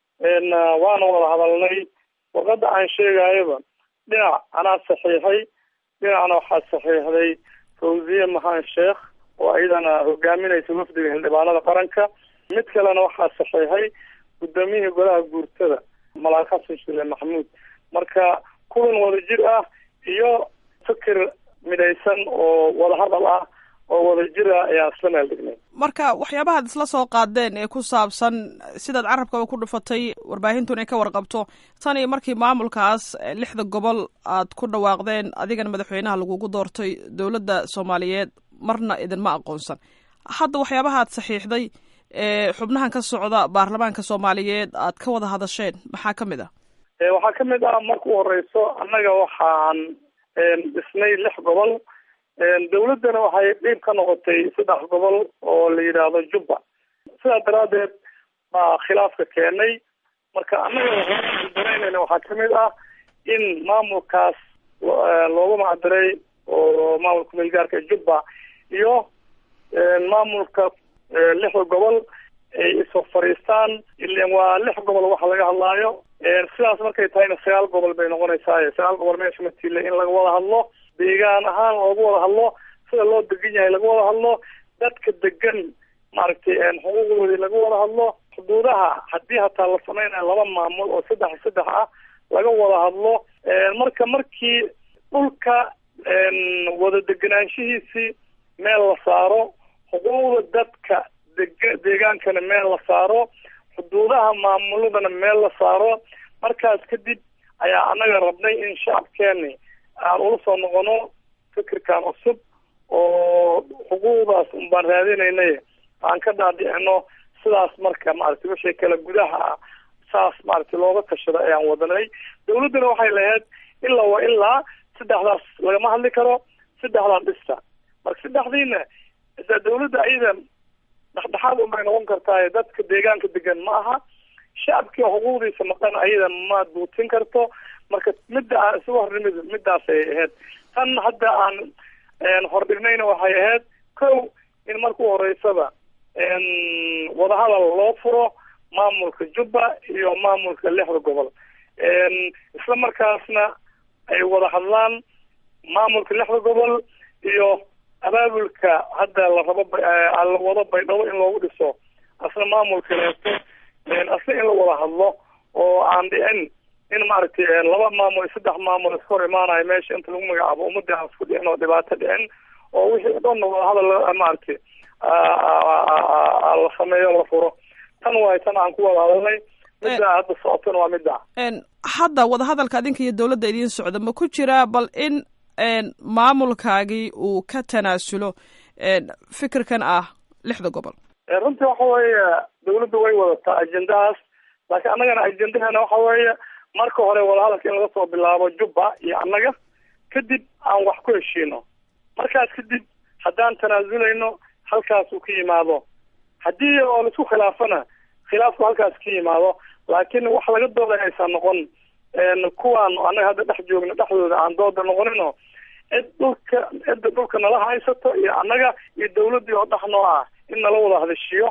waana wada hadalnay warqadda aan sheegayoba dhinac anaa saxiixay dhinacna waxaa saxiixday fawziye mahaan sheekh oo iyadana hogaaminaysa wafdiga xildhibaanada qaranka mid kalena waxaa saxiixay guddoomiyihii golaha guurtada malaak xasan shile maxamuud marka kulan wadajir ah iyo fikir midaysan oo wadahadal ah oo wadajir ah ayaa isla meel dhignay marka waxyaabahaad isla soo qaadeen ee ku saabsan sidaad carabkaba ku dhufatay warbaahintun ay ka warqabto tan iyo markii maamulkaas lixda gobol aad ku dhawaaqdeen adigana madaxweynaha lagugu doortay dowladda soomaaliyeed marna idinma aqoonsan hadda waxyaabahaad saxiixday ee xubnahan ka socda baarlamaanka soomaaliyeed aad ka wada hadasheen maxaa ka mid ah waxaa kamid ah marka u horeyso annaga waxaan dhisnay lix gobol dawladdana waxay dhiib ka noqotay saddex gobol oo la yidhaahdo jubba sidaa daraadeed baa khilaafka keenay marka annaga waxaandareynayna waxaa kamid ah in maamulkaas loogu macdiray oo maamulka meelgaarka jubba iyo maamulka lixda gobol ay isoo fadhiistaan ilan waa lix gobol waxa laga hadlaayo sidaas markay tahayna sagaal gobol bay noqonaysaa sagaal gobol meesha matiile in laga wada hadlo deegaan ahaan loogu wada hadlo sida loo degan yahay laga wada hadlo dadka degan maaragtay xuquuqdoodii laga wada hadlo xuduudaha haddii hataa la sameynayo laba maamul oo saddex saddex ah laga wada hadlo marka markii dhulka wada deganaanshihiisii meel la saaro xuquuqda dadka deg deegaankana meel la saaro xuduudaha maamuladana meel la saaro markaas kadib ayaa annaga rabnay in shacabkeeni aan ula soo noqono fikirkan cusub oo xuquuqdaas unbaan raadinaynay aan ka dhaadhicino sidaas marka maaragtay wixii kale gudaha ah saas maaragtay looga tashado ayaan wadanay dawladdana waxay lahayd ilaa wa ilaa saddexdaas lagama hadli karo saddexdaan dhista marka saddexdiina da dawladda ayada dhexdhexaad unbay noqon kartaa dadka deegaanka degan ma aha shacabkii xuquuqdiisa maqan ayada ma duutin karto marka midda aan isugu hornimid midaasay ahayd tan hadda aan hordhignayna waxay ahayd kow in markuu horeysaba wadahadal loo furo maamulka jubba iyo maamulka lixda gobol isla markaasna ay wada hadlaan maamulka lixda gobol iyo abaabulka hadda la rabo la wado baydhabo in loogu dhiso asna maamulka leeto asna in la wada hadlo oo aan dhicin in maaragtay laba maamul saddex maamul iska hor imaanayo meesha inta lagu magacaabo ummadii aan isku dhicin oo dhibaato dhicin oo wixii dhanna wadahadal maaragtay la sameeyo la furo tan waay tan aan ku wada hadalnay midda hadda socotona waa midda hadda wadahadalka adinka iyo dawladda idiin socda ma ku jiraa bal in maamulkaagii uu ka tanaasulo fikirkan ah lixda gobol runtii waxa weeye dawladda way wadataa ajendahaas laakiin annagana ajendahana waxa weeye marka hore wadahadalka in laga soo bilaabo jubba iyo annaga kadib aan wax ku heshiino markaas kadib haddaan tanaazulayno halkaas uu ka yimaado haddii oo laisku khilaafana khilaafku halkaas ka yimaado laakiin wax laga dooday aysan noqon kuwaan annaga hadda dhex joogno dhexdooda aan dooda noqonino cid dhulka cidda dhulka nala haysato iyo annaga iyo dawladdii oo dhex noo ah in nala wada hadashiyo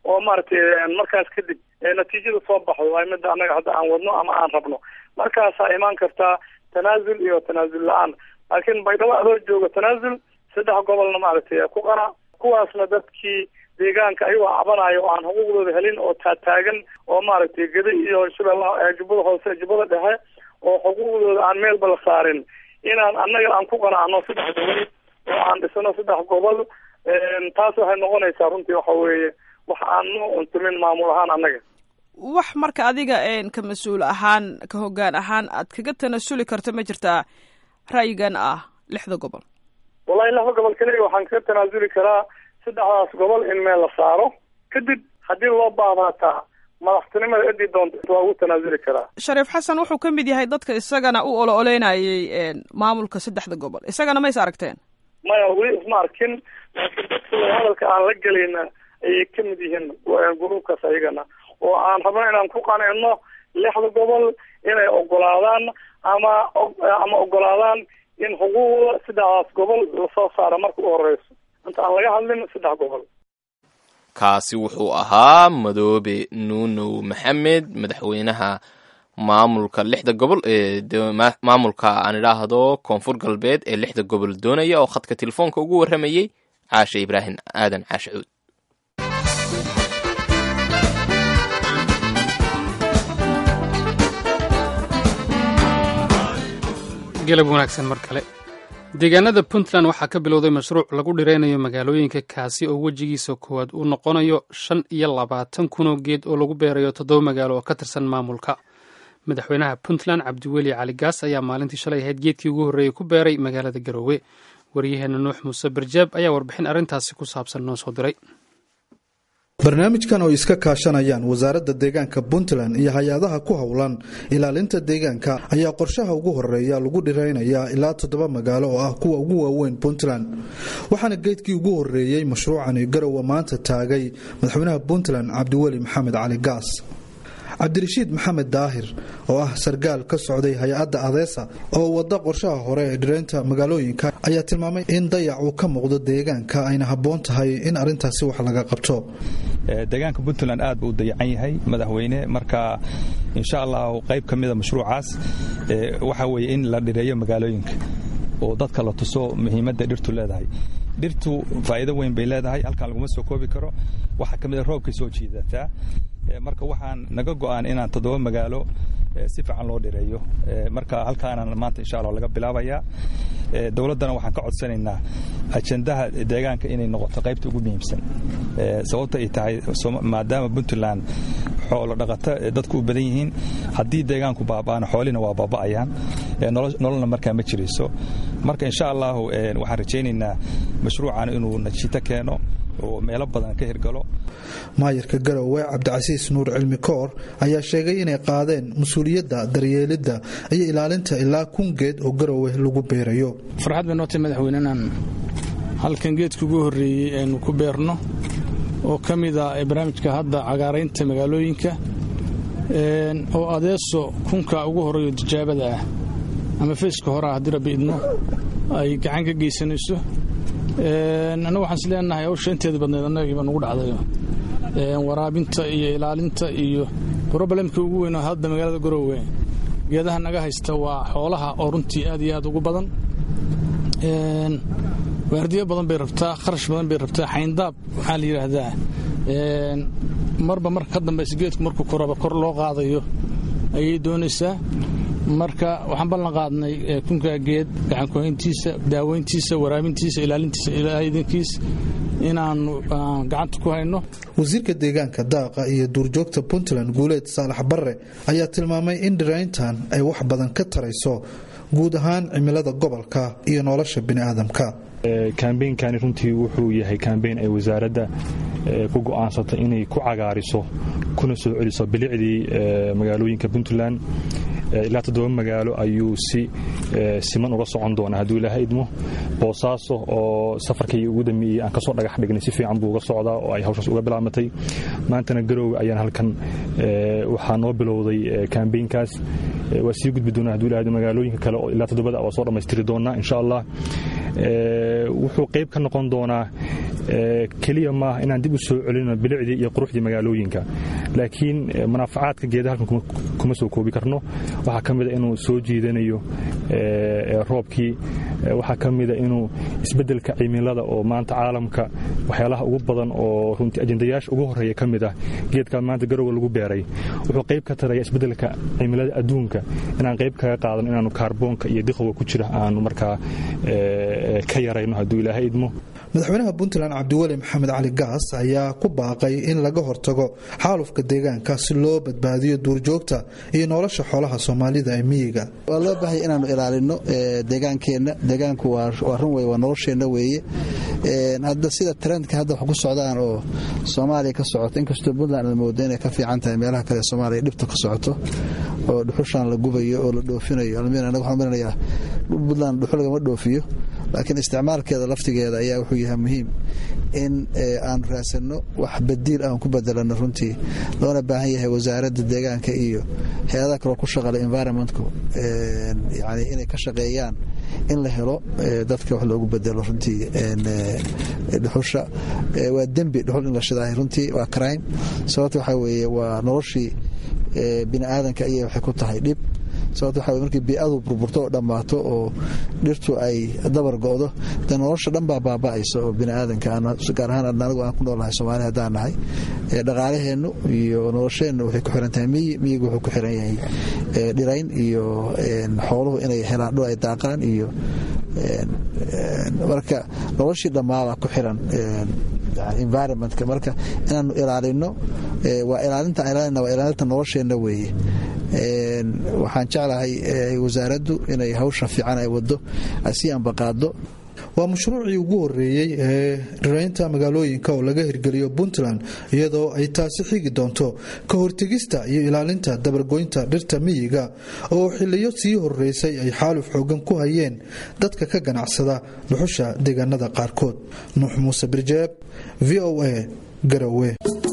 oo maaragtay markaas kadib natiijada soo baxdo waa midda annaga hadda aan wadno ama aan rabno markaasaa imaan kartaa tanaasul iyo tanaasul la-aan laakiin baydhabo adoo jooga tanaasul saddex gobolna maaragtay ku qana kuwaasna dadkii deegaanka ayagoo cabanayo oo aan xuquuqdooda helin oo taataagan oo maaragtay geda iyo shabeellaha jubbada hoose jubbada dhexe oo xuquuqdooda aan meelba la saarin inaan annaga aan ku qanacno saddex gobol oo aan dhisano saddex gobol taas waxay noqonaysaa runtii waxa weeye wax aan noo untumin maamul ahaan annaga wax marka adiga ka mas-uul ahaan ka hoggaan ahaan aad kaga tanasuli karto ma jirtaa ra'yigan ah lixda gobol wallahi lixda gobol keliya waxaan kaga tanaasuli karaa saddexdaas gobol in meel la saaro kadib haddii loo baahdataa madaxtinimada cidii doonta waa ugu tanaasuli karaa shariif xasan wuxuu ka mid yahay dadka isagana u olo oleynayay maamulka saddexda gobol isagana ma is aragteen maya weli isma arkin laakiin dadka hadalka aan la gelayna ayay ka mid yihiin gruubkaas ayagana oo aan rabno inaan ku qancino lixda gobol inay ogolaadaan ama ama ogolaadaan in xuquuqda saddexdaas gobol lasoo saaro marka u horeyso inta aan laga hadlin saddex gobol kaasi wuxuu ahaa madoobe nuunow maxamed madaxweynaha maamulka lixda gobol ee maamulka aan idhaahdo koonfur galbeed ee lixda gobol doonaya oo khadka telefoonka ugu warramayey caashe ibraahim aadan caashe cuud galab wanaagsan mar kale deegaanada puntland waxaa ka bilowday mashruuc lagu dhiraynayo magaalooyinka kaasi oo wejigiisa koowaad uu noqonayo shan iyo labaatan kunoo geed oo lagu beerayo toddoba magaalo oo ka tirsan maamulka madaxweynaha puntland cabdiweli cali gaas ayaa maalintii shalay ahayd geedkii ugu horreeyey ku beeray magaalada garoowe waryaheena nuux muuse barjaab ayaa warbixin arrintaasi ku saabsan noo soo diray barnaamijkan oo iska kaashanayaan wasaaradda deegaanka puntland iyo hay-adaha ku howlan ilaalinta deegaanka ayaa qorshaha ugu horeeya lagu dhiraynayaa ilaa toddoba magaalo oo ah kuwa ugu waaweyn puntland waxaana geedkii ugu horeeyey mashruucani garowe maanta taagay madaxweynaha puntland cabdiweli maxamed cali gaas cabdirashiid maxamed daahir oo ah sargaal ka socday hay-adda adeesa oo wada qorshaha hore ee dhiraynta magaalooyinka ayaa tilmaamay in dayac uu ka muuqdo deegaanka ayna habboon tahay in arrintaasi wax laga qabto deegaanka puntland aad buu u dayacan yahay madaxweyne marka insha allahu qayb ka mida mashruucaas waxa weeye in la dhireeyo magaalooyinka oo dadka la tuso muhiimadda dhirtu leedahay dhirtu faa'iido weyn bay leedahay halkan laguma soo koobi karo waxaa ka mid a roobkay soo jiidataa marka waxaan naga go'aan inaan toddoba magaalo si fiican loo dhireeyo marka halkaanaan maanta insha allah laga bilaabayaa dowladdana waxaan ka codsanaynaa ajendaha deegaanka inay noqoto qaybta ugu muhiimsan sababta ay tahay maadaama puntland xoolo dhaqata dadku u badan yihiin haddii deegaanku baaba'ana xoolihina waa baaba'ayaan nololna markaa ma jirayso marka insha allahu waxaan rajaynaynaa mashruucan inuu najiito keeno oo meelo badan ka hirgalo maayarka garowe cabdicasiis nuur cilmi koor ayaa sheegay inay qaadeen mas-uuliyadda daryeelidda iyo ilaalinta ilaa kun geed oo garowe lagu beerayo farxad bay nootay madaxweyne inaan halkan geedka ugu horreeyey aynu ku beerno oo ka mid ah barnaamijka hadda cagaaraynta magaalooyinka oo adeeso kunka ugu horreeyo tijaabada ah ama feeska hore ah haddii rabbi idmo ay gacan ka geysanayso annagu waxaan is leenahay hawsha inteeda badneed annagiiba nugu dhacdayo waraabinta iyo ilaalinta iyo brobalemka ugu weyn hadda magaalada garoowe geedaha naga haysta waa xoolaha oo runtii aad iyo aad ugu badan waardiyo badan bay rabtaa kharash badan bay rabtaa xayndaab waxaa la yidhaahdaa marba marka ka dambaysa geedku markuu koraba kor loo qaadayo ayay doonaysaa marka waxaan ballan qaadnay kunkaa geed gacankuhayntiisa daaweyntiisa waraabintiisa ilaalintiisa ilaadankiis inaannu gacanta ku hayno wasiirka deegaanka daaqa iyo duurjoogta puntland guuleed saalax barre ayaa tilmaamay in dhirayntan ay wax badan ka tarayso guud ahaan cimilada gobolka iyo nolosha bini'aadamka kambeynkani runtii wuxuu yahay kambeyn ay wasaaradda ku go'aansatay inay ku cagaariso kuna soo celiso bilicdii magaalooyinka puntland ilaa toddoba magaalo ayuu si siman uga socon doonaa hadduu ilaaha idmo boosaaso oo safarkii ugu dambeeyey aan kasoo dhagax dhignay si fiican buu uga socdaa oo ay hawshaas uga bilaabatay maantana garoowe ayaan halkan waxaa noo bilowday kambeynkaas waa sii gudbi doonaa hadduu ilaha magaalooyinka kale oo ilaa toddobada waa soo dhammaystiri doonaa insha allah wuxuu qayb ka noqon doonaa keliya maaha inaan dib u soo celino bilicdii iyo quruxdii magaalooyinka laakiin manaafacaadka geeda halkan kuma soo koobi karno waxaa ka mida inuu soo jiidanayo roobkii waxaa ka mida inuu isbeddelka cimilada oo maanta caalamka waxyaalaha ugu badan oo runtii ajendayaasha ugu horreeya ka mid ah geedkaa maanta garowa lagu beeray wuxuu qayb ka taraya isbeddelka cimilada adduunka inaan qayb kaga qaadan inaanu kaarboonka iyo diqowga ku jira aanu markaa ka yarayno hadduu ilaahay idmo madaxweynaha puntland cabdiweli maxamed cali gaas ayaa ku baaqay in laga hortago xaalufka deegaanka si loo badbaadiyo duurjoogta iyo nolosha xoolaha soomaalida ee miyiga waa loo baahaya inaanu ilaalino deegaankeenna deegaanku waa run wey waa nolosheenna weeye hadda sida trendka hadda wax ku socdaan oo soomaaliya ka socoto inkastoo puntland aad moodo inay ka fiican tahay meelaha kale soomaaliya dhibta ka socoto oo dhuxushaan la gubayo oo la dhoofinayo anaga waxaan marinayaa puntland dhuxul lagama dhoofiyo laakiin isticmaalkeeda laftigeeda ayaa wuxuu yahay muhiim in aanu raadsanno wax badiil aan ku bedelano runtii loona baahan yahay wasaaradda deegaanka iyo hay-adaha kaloo ku shaqala environmentku yani inay ka shaqeeyaan in la helo dadka wax loogu bedelo runtii dhuxusha waa dembi dhuxul in la shidaahay runtii waa crime sababta waxaa weeye waa noloshii bini aadanka ayay waxay ku tahay dhib sababto waxa markii bii'adu burburto oo dhammaato oo dhirtu ay dabar go'do dee nolosha dhan baa baaba'aysa oo bini aadanka gaar ahaan anigu aan ku noolnahay soomaali haddaan nahay dhaqaalaheennu iyo nolosheennu waxay ku xiran tahay miyi miyigu wuxuu ku xiran yahay dhirayn iyo xooluhu inay helaan dhul ay daaqaan iyo marka noloshii dhammaabaa ku xiran environmentka marka inaanu ilaalino waa ilaalinta ilaalina waa ilaalinta nolosheenna weeye waxaan jeclahay wasaaraddu inay hawsha fiican ay wado ay sii ambaqaado waa mashruucii ugu horeeyey ee dhiraynta magaalooyinka oo laga hirgeliyo puntland iyadoo ay taasi xigi doonto ka hortegista iyo ilaalinta dabargoynta dhirta miyiga oo xiliyo sii horeysay ay xaaluf xoogan ku hayeen dadka ka ganacsada dhuxusha deegaanada qaarkood nuux muuse birjeeb v o a garowe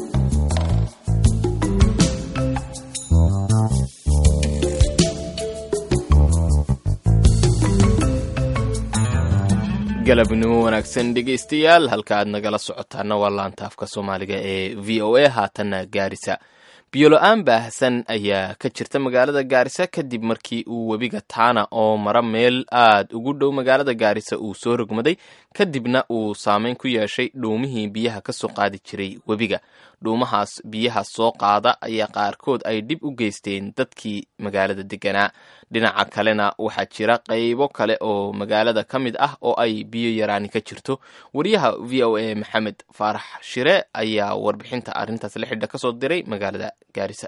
galabnimo wanaagsan dhegaystayaal halka aad nagala socotaana waa laanta afka soomaaliga ee v o a haatanna gaarisa biyola-aan baahsan ayaa ka jirta magaalada gaarisa kadib markii uu webiga taana oo mara meel aad ugu dhow magaalada gaarisa uu soo rogmaday kadibna uu saameyn ku yeeshay dhuumihii biyaha ka soo qaadi jiray webiga dhuumahaas biyaha soo qaada ayaa qaarkood ay dhib u geysteen dadkii magaalada deganaa dhinaca kalena waxaa jira qaybo kale oo magaalada ka mid ah oo ay biyo yaraani ka jirto wariyaha v o a maxamed faarax shire ayaa warbixinta arrintaas la xidha kasoo diray magaalada gaarisa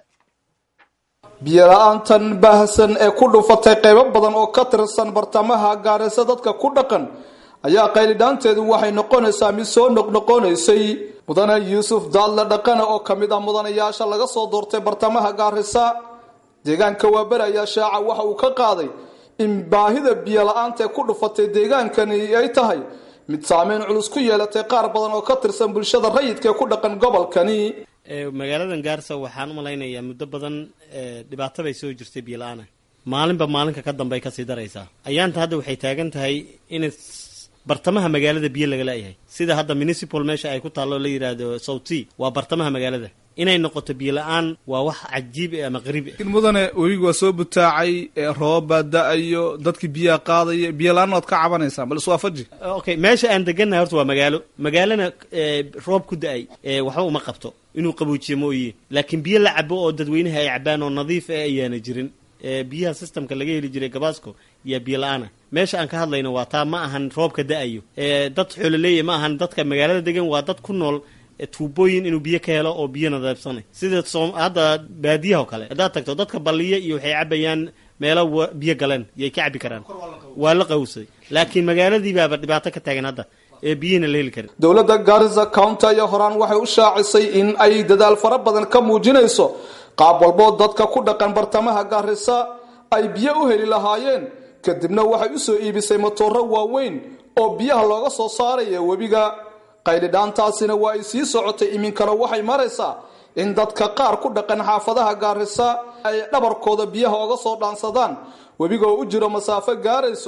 biyola-aantan baahsan ee ku dhufatay qaybo badan oo ka tirsan bartamaha gaarisa dadka ku dhaqan ayaa qaylidhaanteedu waxay noqonaysaa mid soo noqnoqonaysay mudane yuusuf daadle dhaqane oo ka mid ah mudanayaasha laga soo doortay bartamaha gaarisa deegaanka waaberi ayaa shaaca waxa uu ka qaaday in baahida biyola-aanta ee ku dhufatay deegaankani ay tahay mid saameyn culus ku yeelatay qaar badan oo ka tirsan bulshada rayidka ee ku dhaqan gobolkani magaaladan gaarisa waxaan u malaynayaa muddo badan dhibaato bay soo jirtay biyola-aana maalinba maalinka ka dambe ay kasii daraysaa ayaanta hadda waxay taagan tahay in bartamaha magaalada biyo laga laayahay sida hadda municipal meesha ay ku taallo la yidhaahdo souti waa bartamaha magaalada inay noqoto biyola-aan waa wax cajiib ama qariib mudane webigu waa soo butaacay roobaa da-ayo dadkii biyaha qaadaya biyola-aan waad ka cabanaysaa bal iswaafaji okay meesha aan degannahay horta waa magaalo magaalana roob ku da-ay waxba uma qabto inuu qaboojiyo mooye laakiin biyo la cabo oo dadweynaha ay cabaan oo nadiif ah ayaana jirin biyaha systemka laga heli jiray gabaasco iyo biyo la-aana meesha aan ka hadlayno waa taa ma ahan roobka da-ayo dad xoololeeya ma ahan dadka magaalada degan waa dad ku nool tuubooyin inuu biyo ka helo oo biyo nadaabsanay sida hadda baadiyaha oo kale haddaad tagto dadka balliya iyo waxay cabayaan meelo biyo galeen yay ka cabi karaan waa la qawsaday laakiin magaaladii baaba dhibaato ka taagan hadda ee biyihina la heli karin dowladda garisa county ayaa horaan waxay u shaacisay in ay dadaal fara badan ka muujinayso qaab walboo dadka ku dhaqan bartamaha gaarisa ay biyo u heli lahaayeen kadibna waxay u soo iibisay matooro waaweyn oo biyaha looga soo saaraya webiga qaylidhaantaasina waa ay sii socotay iminkana waxay maraysaa in dadka qaar ku dhaqan xaafadaha gaarisa ay dhabarkooda biyaha oga soo dhaansadaan webiga oo u jiro masaafo gaarayso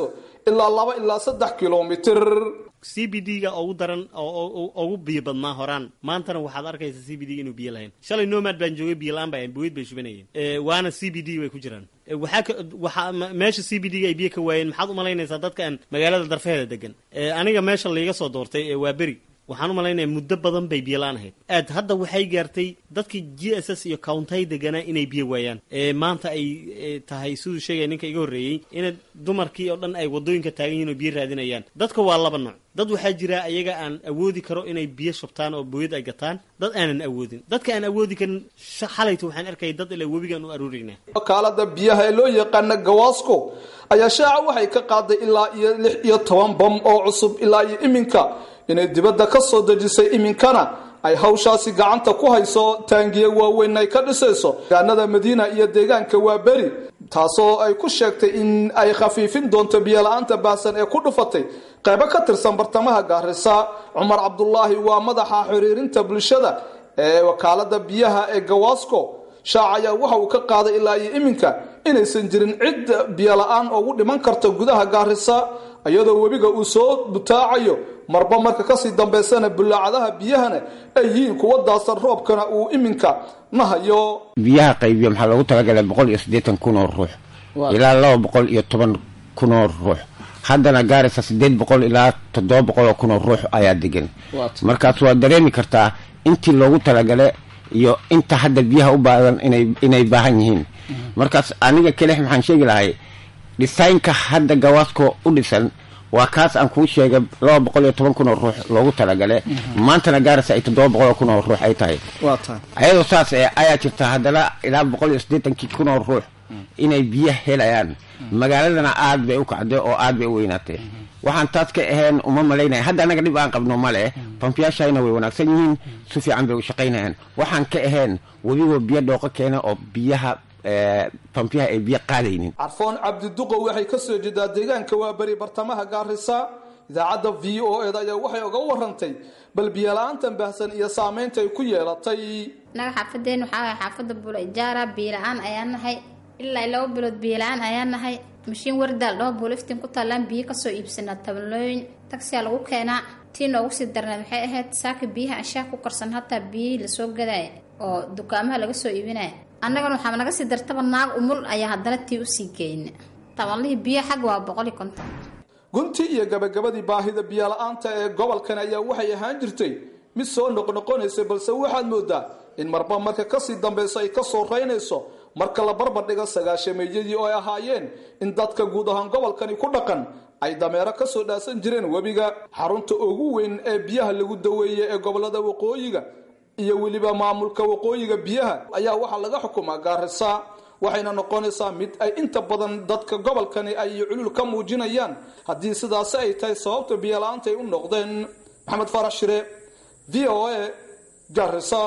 ilaa laba ilaa saddex kilomitir c b d ga ugu daran oo ugu biyo badnaa horaan maantana waxaad arkaysa c b d inuu biyo lahayn shalay nomad baan joogay biyo la-aan baa buweyd bay shubanayeen waana c b d way ku jiraan waxaa ka waxaa meesha c b d ga ay biyo ka waayeen maxaad umalaynaysaa dadka aan magaalada darfeheeda degan aniga meesha laiga soo doortay waa beri waxaan u malaynaya muddo badan bay biyo la-aan ahayd aad hadda waxay gaartay dadkii g s s iyo countay deganaa inay biyo waayaan maanta ay tahay siduu sheegaya ninka iga horreeyey ina dumarkii oo dhan ay wadooyinka taagan yihin oo biyo raadinayaan dadka waa laba nooc dad waxaa jira ayaga aan awoodi karo inay biyo shubtaan oo booyad ay gataan dad aanan awoodin dadka aan awoodi karin xalayta waxaan arkaya dad ilaa webigaan u aruurayna wakaalada biyaha ee loo yaqaana gawaasco ayaa shaaca waxay ka qaaday ilaa iyo lix iyo toban bam oo cusub ilaa iyo iminka inay dibadda ka soo dejisay iminkana ay hawshaasi gacanta ku hayso taangiye waaweyn ay ka dhisayso deegaanada madiina iyo deegaanka waa beri taasoo ay ku sheegtay in ay khafiifin doonto biyola-aanta baahsan ee ku dhufatay qaybo ka tirsan bartamaha gaarisa cumar cabdulaahi waa madaxa xiriirinta bulshada ee wakaalada biyaha ee gawaasco shaac ayaa waxa uu ka qaaday ilaa iyo iminka inaysan jirin cid biyola-aan ugu dhiman karta gudaha gaarisa iyadoo webiga uu soo butaacayo marba marka kasii dambaysana bulaacadaha biyahana ay yihiin kuwa daasan roobkana uu iminka nahayo biyaha qaybiya maxaa loogu talagalay boqol iyo siddeetan kun oo ruux ilaa laba boqol iyo toban kun oo ruux haddana gaaraysa siddeed boqol ilaa toddoba boqol oo kun oo ruux ayaa degan markaas waa dareemi kartaa intii loogu talagale iyo inta hadda biyaha u baadan inay inay baahan yihiin markaas aniga kelix maxaan sheegi lahay dhisaynka hadda gawaasko u dhisan waa kaas aan kuu sheegay laba boqol iyo toban kun oo ruux loogu talagale maantana gaaraysa ay toddoba boqol oo kun oo ruux ay tahay ayadoo saas e ayaa jirta haddana ilaa boqol iyo siddeetankii kun oo ruux inay biyo helayaan magaaladana aad bay u kacday oo aad bay u weynaatay waxaan taas ka ahayn uma malaynaya hadda annaga dhib aan qabno male bambiyaashayna way wanaagsan yihiin si fiican bay u shaqaynayaan waxaan ka ahayn webigoo biyo dhooqo keena oo biyaha bambiyaha ay biyo qaadaynin carfoon cabdiduqo waxay ka soo jeedaa deegaanka waa beri bartamaha gaarisa idaacadda v o eda ayaa waxay uga warantay bal biyola-aantan baahsan iyo saameynta ay ku yeelatay naga xaafadeen waxaa waay xaafadda bula ijaara biyola-aan ayaa nahay ilaa laba bilood biyola-aan ayaa nahay mashiin wardaal dhoo buuliftiin ku taallaan biyo kasoo iibsanaa tabanlooyin tagsiyaa lagu keenaa tii noogu sii darnayd waxay ahayd saaka biyaha anshaha ku karsan hataa biyihii lasoo gadaya oo dukaamaha laga soo iibinaya annagana waxaa naga sii dartaba naag umul ayaa haddana tii usii geyna tabanlihii biyo xag waa boqol iyo konton gunti iyo gabagabadii baahida biyola-aanta ee gobolkan ayaa waxay ahaan jirtay mid soo noqnoqonaysa balse waxaad moodaa in marba marka kasii dambayso ay kasoo raynayso marka la barbardhigo sagaashameeyadii oo ay ahaayeen in dadka guud ahaan gobolkani ku dhaqan ay dameero kasoo dhaasan jireen webiga xarunta ugu weyn ee biyaha lagu daweeye ee gobolada waqooyiga iyo weliba maamulka waqooyiga biyaha ayaa waxaa laga xukumaa gaarisa waxayna noqonaysaa mid ay inta badan dadka gobolkani ay culul ka muujinayaan haddii sidaasi ay tahay sababta biyola-aanta ay u noqdeen maxamed farax shire v o a gaarisa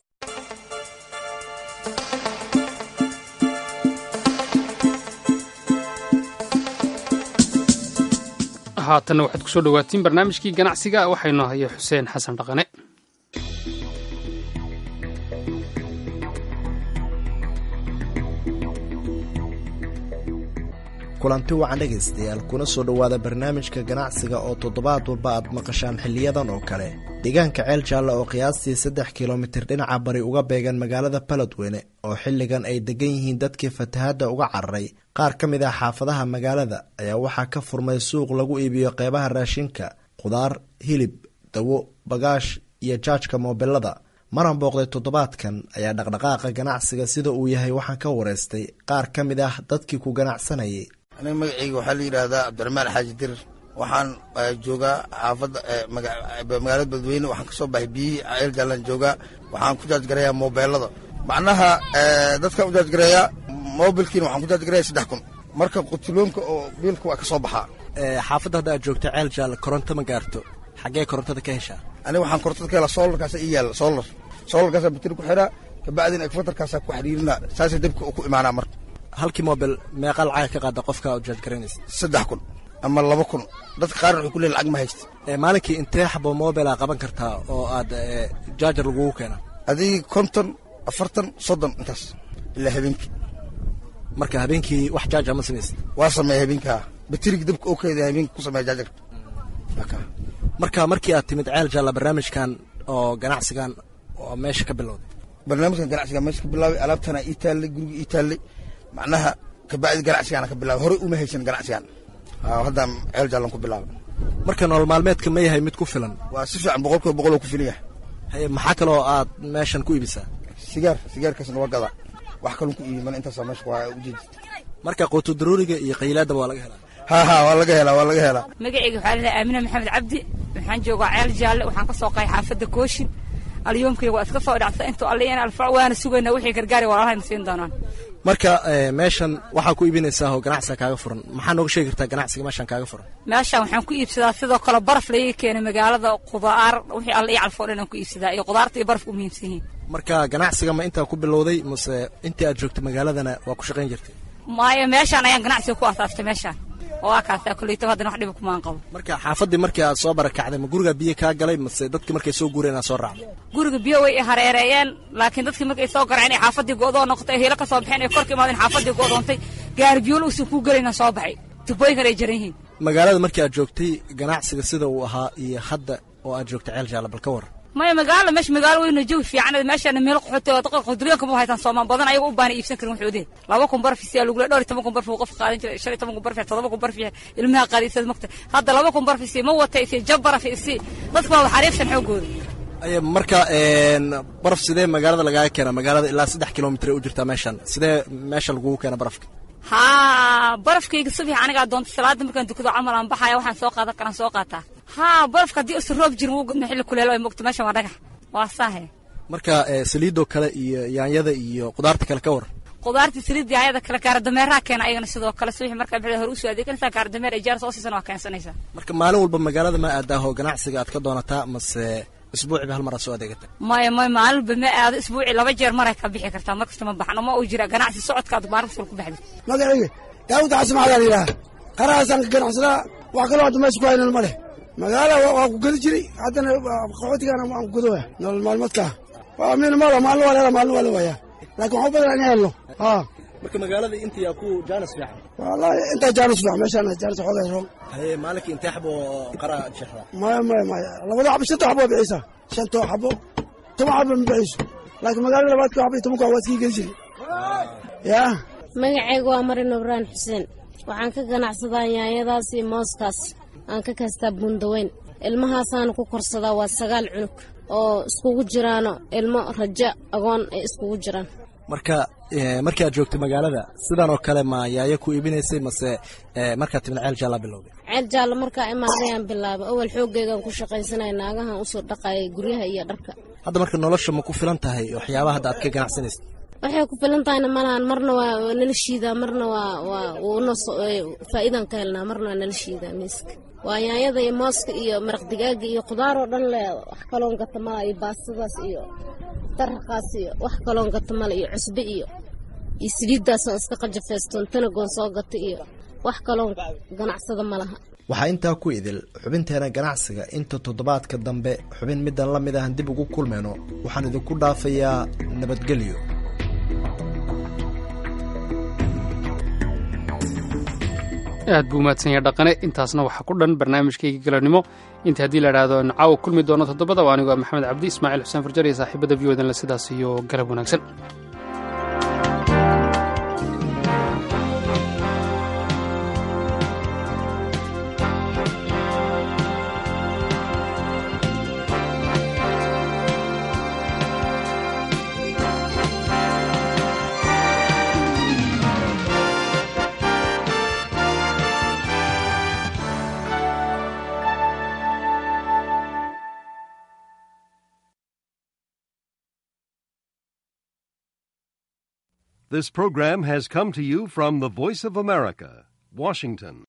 haatanna waxaad kusoo dhawaatiin barnaamijkii ganacsiga waxaynu haya xuseen xasan dhaqane kulanti wacan dhegaystayaal kuna soo dhowaada barnaamijka ganacsiga oo toddobaad walba aad maqashaan xiliyadan oo kale deegaanka ceel jaalle oo qiyaastii saddex kilomitir dhinaca bari uga beegan magaalada baladweyne oo xilligan ay degan yihiin dadkii fatahaadda uga cararay qaar ka mid ah xaafadaha magaalada ayaa waxaa ka furmay suuq lagu iibiyo qeybaha raashinka khudaar hilib dawo bagaash iyo jaajka moobelada maran booqday toddobaadkan ayaa dhaqdhaqaaqa ganacsiga sida uu yahay waxaan ka wareystay qaar ka mid ah dadkii ku ganacsanayay aniga magacayga waxaa la yidhaahdaa cabdiraxmaan xaaji dirir waxaan joogaa xaafadda magaalada beledweyne waxaan kasoo baxay biyihii ceel jaalan joogaa waxaan ku jaajgarayaa moobeelada macnaha dadkaan u jaajgareeyaa moobilkiina waxaan ku jaajgareeyaa saddex kun marka qutiloonka oo biilka waa ka soo baxaa xaafadda hadda aad joogta ceel jaalle koronto ma gaarto xaggee korontada ka heshaa aniga waxaan korontada ka helaa soolarkaasa ii yaalla soolar soolarkaasa bateri ku xiraa kabacdina ekfatarkaasa ku xiriirina saasay dabka ku imaanaa marka halkii mobil meeqa lacag ka qaada qofka u jaajgaraynaysa saddex kun ama laba kun dadka qaarna waxay ku leeyihin lacag ma haysta maalinkii intee xabo mobila qaban kartaa oo aad jaajar lagugu keena adigii konton afartan soddon intaas ilaa habeenkii marka habeenkii wax jaaja ma samaysa waa sameeya habeenkaa batirig dabka oo keeda habeenka ku sameeya jaajar marka markii aad timid ceel jaalla barnaamijkan oo ganacsigan oo meesha ka bilowday barnaamijkan ganacsiga meesha ka bilaabay alaabtana ii taallay guriga ii taallay macnaha kabacdi ganacsigaana ka bilaabay horey uma haysan ganacsigan haddaan ceel jaallan ku bilaabay marka nolol maalmeedka ma yahay mid ku filan waa si fiican boqolkiiba boqol oo ku filan yahay haye maxaa kaloo aad meeshan ku iibisaa sigaar sigaarkaasna waa gadaa wax kalon ku iibi mana intaasaa meesha waa ujeedi marka quutu daruuriga iyo qaylaadaba waa laga helaa ha ha waa laga helaa waa laga helaa magacayga waxaa lalahay aamina maxamed cabdi waxaan joogaa ceel jaalle waxaan ka soo qahay xaafadda kooshin alyoomkayga waa iska soo dhacsa intuu alliyan alfac waana sugaynaa wixii gargaari walaalahayna siin doonaan marka meeshan waxaa ku iibinaysaa oo ganacsiga kaaga furan maxaa nooga sheegi kartaa ganacsiga meeshan kaaga furan meeshan waxaan ku iibsadaa sidoo kale baraf laga keenay magaalada qudaar wixii alla ii calfoo dhan aan ku iibsadaa iyo qudaarta iyo barafka u muhiimsan yihiin marka ganacsiga ma intaa ku bilowday mase intii aad joogtay magaaladana waa ku shaqayn jirtay maayo meeshaan ayaan ganacsiga ku asaastay meeshaan oo waa kaasaa koleytaba haddana wax dhiba kumaan qabo marka xaafaddii markii aad soo barakacday ma gurigaa biyo kaa galay mase dadkii markay soo guureen aad soo raacday guriga biyo way i hareereeyeen laakiin dadkii markay soo garaceen ay xaafaddii go'doo noqotay hiilo ka soo baxeen ay korka imaadeen xaafaddii go'doontay gaari biyol uusan kuu gelayna soo baxay tubooyinkan ay jaran yihiin magaalada markii aad joogtay ganacsiga sida uu ahaa iyo hadda oo aad joogtay ceel jaalla bal ka war maya magaalo meesha magaalo weyna jawi fiican meeshaana meel qaxootay oo dadka qaxootiyaanka ma haytaan soomaan badan ayaga u baana iibsan karin waxoodee laba kun barfis yaa lagula dhowr iyo toban kun barfi uu qofka qaadan jiray shan iyo toban kun barfi todoba kun barfi ilmaha qaadisad mogta hadda laba kun barfis ma wata isi jab baraf isi dadka waa xariifsan xoogooda aya marka baraf sidee magaalada lagaaga keena magaalada ilaa saddex kilomitr u jirtaa meeshan sidee meesha lagugu keena barafka haa barafkayga subax anigaa doonta salaada markaan dukado camal aan baxaya waxaan soo qaadan karaan soo qaataa haa barafka haddii usan roob jirin wuu gudna xilli kuleel ay mogto meeshan waa dhagax waa saahe marka saliidoo kale iyo yaanyada iyo qudaarta kale ka war qudaarta saliidda yaanyada kale gaardameeraha keena ayagana sidoo kale subax markaa bixda hore usoo adeeganaysaa gaardameer ay jaar soo siisana waa keensanaysaa marka maalin walba magaalada ma aadaahoo ganacsiga aad ka doonataa mase isbuuciba hal mar aad soo adeegata maya maya maalin walba ma aado isbuuci laba jeer maray ka bixi kartaa markasta ma baxno ma uu jira ganacsi socodkaad maalin kasta ku baxdi magacayga daawud xasan maxaa la yidhaha qarahaasaan ka ganacsadaa wax kaloo hadda meesha ku haynan ma leh magaala waa ku geli jiray haddana qaxootigaana waan ku gadoya nolol maalmoodka waa min malo maalin waa leela maalin waa la waayaa laakiin waxu badan in helno haa marka magaalada intii ku jaanis fiican wallahi intaa jaanis fiican meeshaan jaanis xoogaa roon haye maalinka intee xabo qara jexda maya maya maya labada xabo shanta xabo waa bixiysaa shantoo xabo toban xabo ma bixiso laakiin magaalada labaadka xabo iyo tobanka waa iskii geli jiray yaa magacaygu waa marin ibraan xuseen waxaan ka ganacsadaa yaanyadaas iyo mooskaas aan ka kastaa buundaweyn ilmahaasaan ku korsadaa waa sagaal cunug oo iskugu jiraano ilmo rajo agoon ay iskugu jiraan marka markii aad joogtay magaalada sidan oo kale ma yaayo ku iibinaysay mase markaad timid ceel jaallaa bilowday ceel jaallo markaa imaadayaan bilaabay awal xoogaygaan ku shaqaysanaya naagahan usoo dhaqaayay guryaha iyo dharka hadda marka nolosha ma ku filan tahay waxyaabaha hadda aad ka ganacsanaysa waxay ku filan tahayna malahan marna waa nala shiidaa marna waa waa wuuna faa'iidaan ka helnaa marna waa nala shiidaa miiska waa yaanyada iyo mooska iyo maraq digaaga iyo khudaar oo dhan le wax kaloon gata mala iyo baastadaas iyo daraqaas iyo wax kaloon gata mala iyo cusbe iyo iyo saliiddaasoo iska qajafaystoon tanagoon soo gata iyo wax kaloon ganacsada ma laha waxaa intaa ku idil xubinteena ganacsiga inta toddobaadka dambe xubin middan la mid ahan dib ugu kulmayno waxaan idinku dhaafayaa nabadgelyo aad buu umahadsanya dhaqane intaasna waxaa ku dhan barnaamijkayga galanimo inta haddii la idhaahdo caawa kulmi doono toddobada waa anigoo maxamed cabdi ismaaciil xuseen farjar iyo saaxiibada v odan le sidaas iyo garab wanaagsan This program has come to you from the Voice of America, Washington.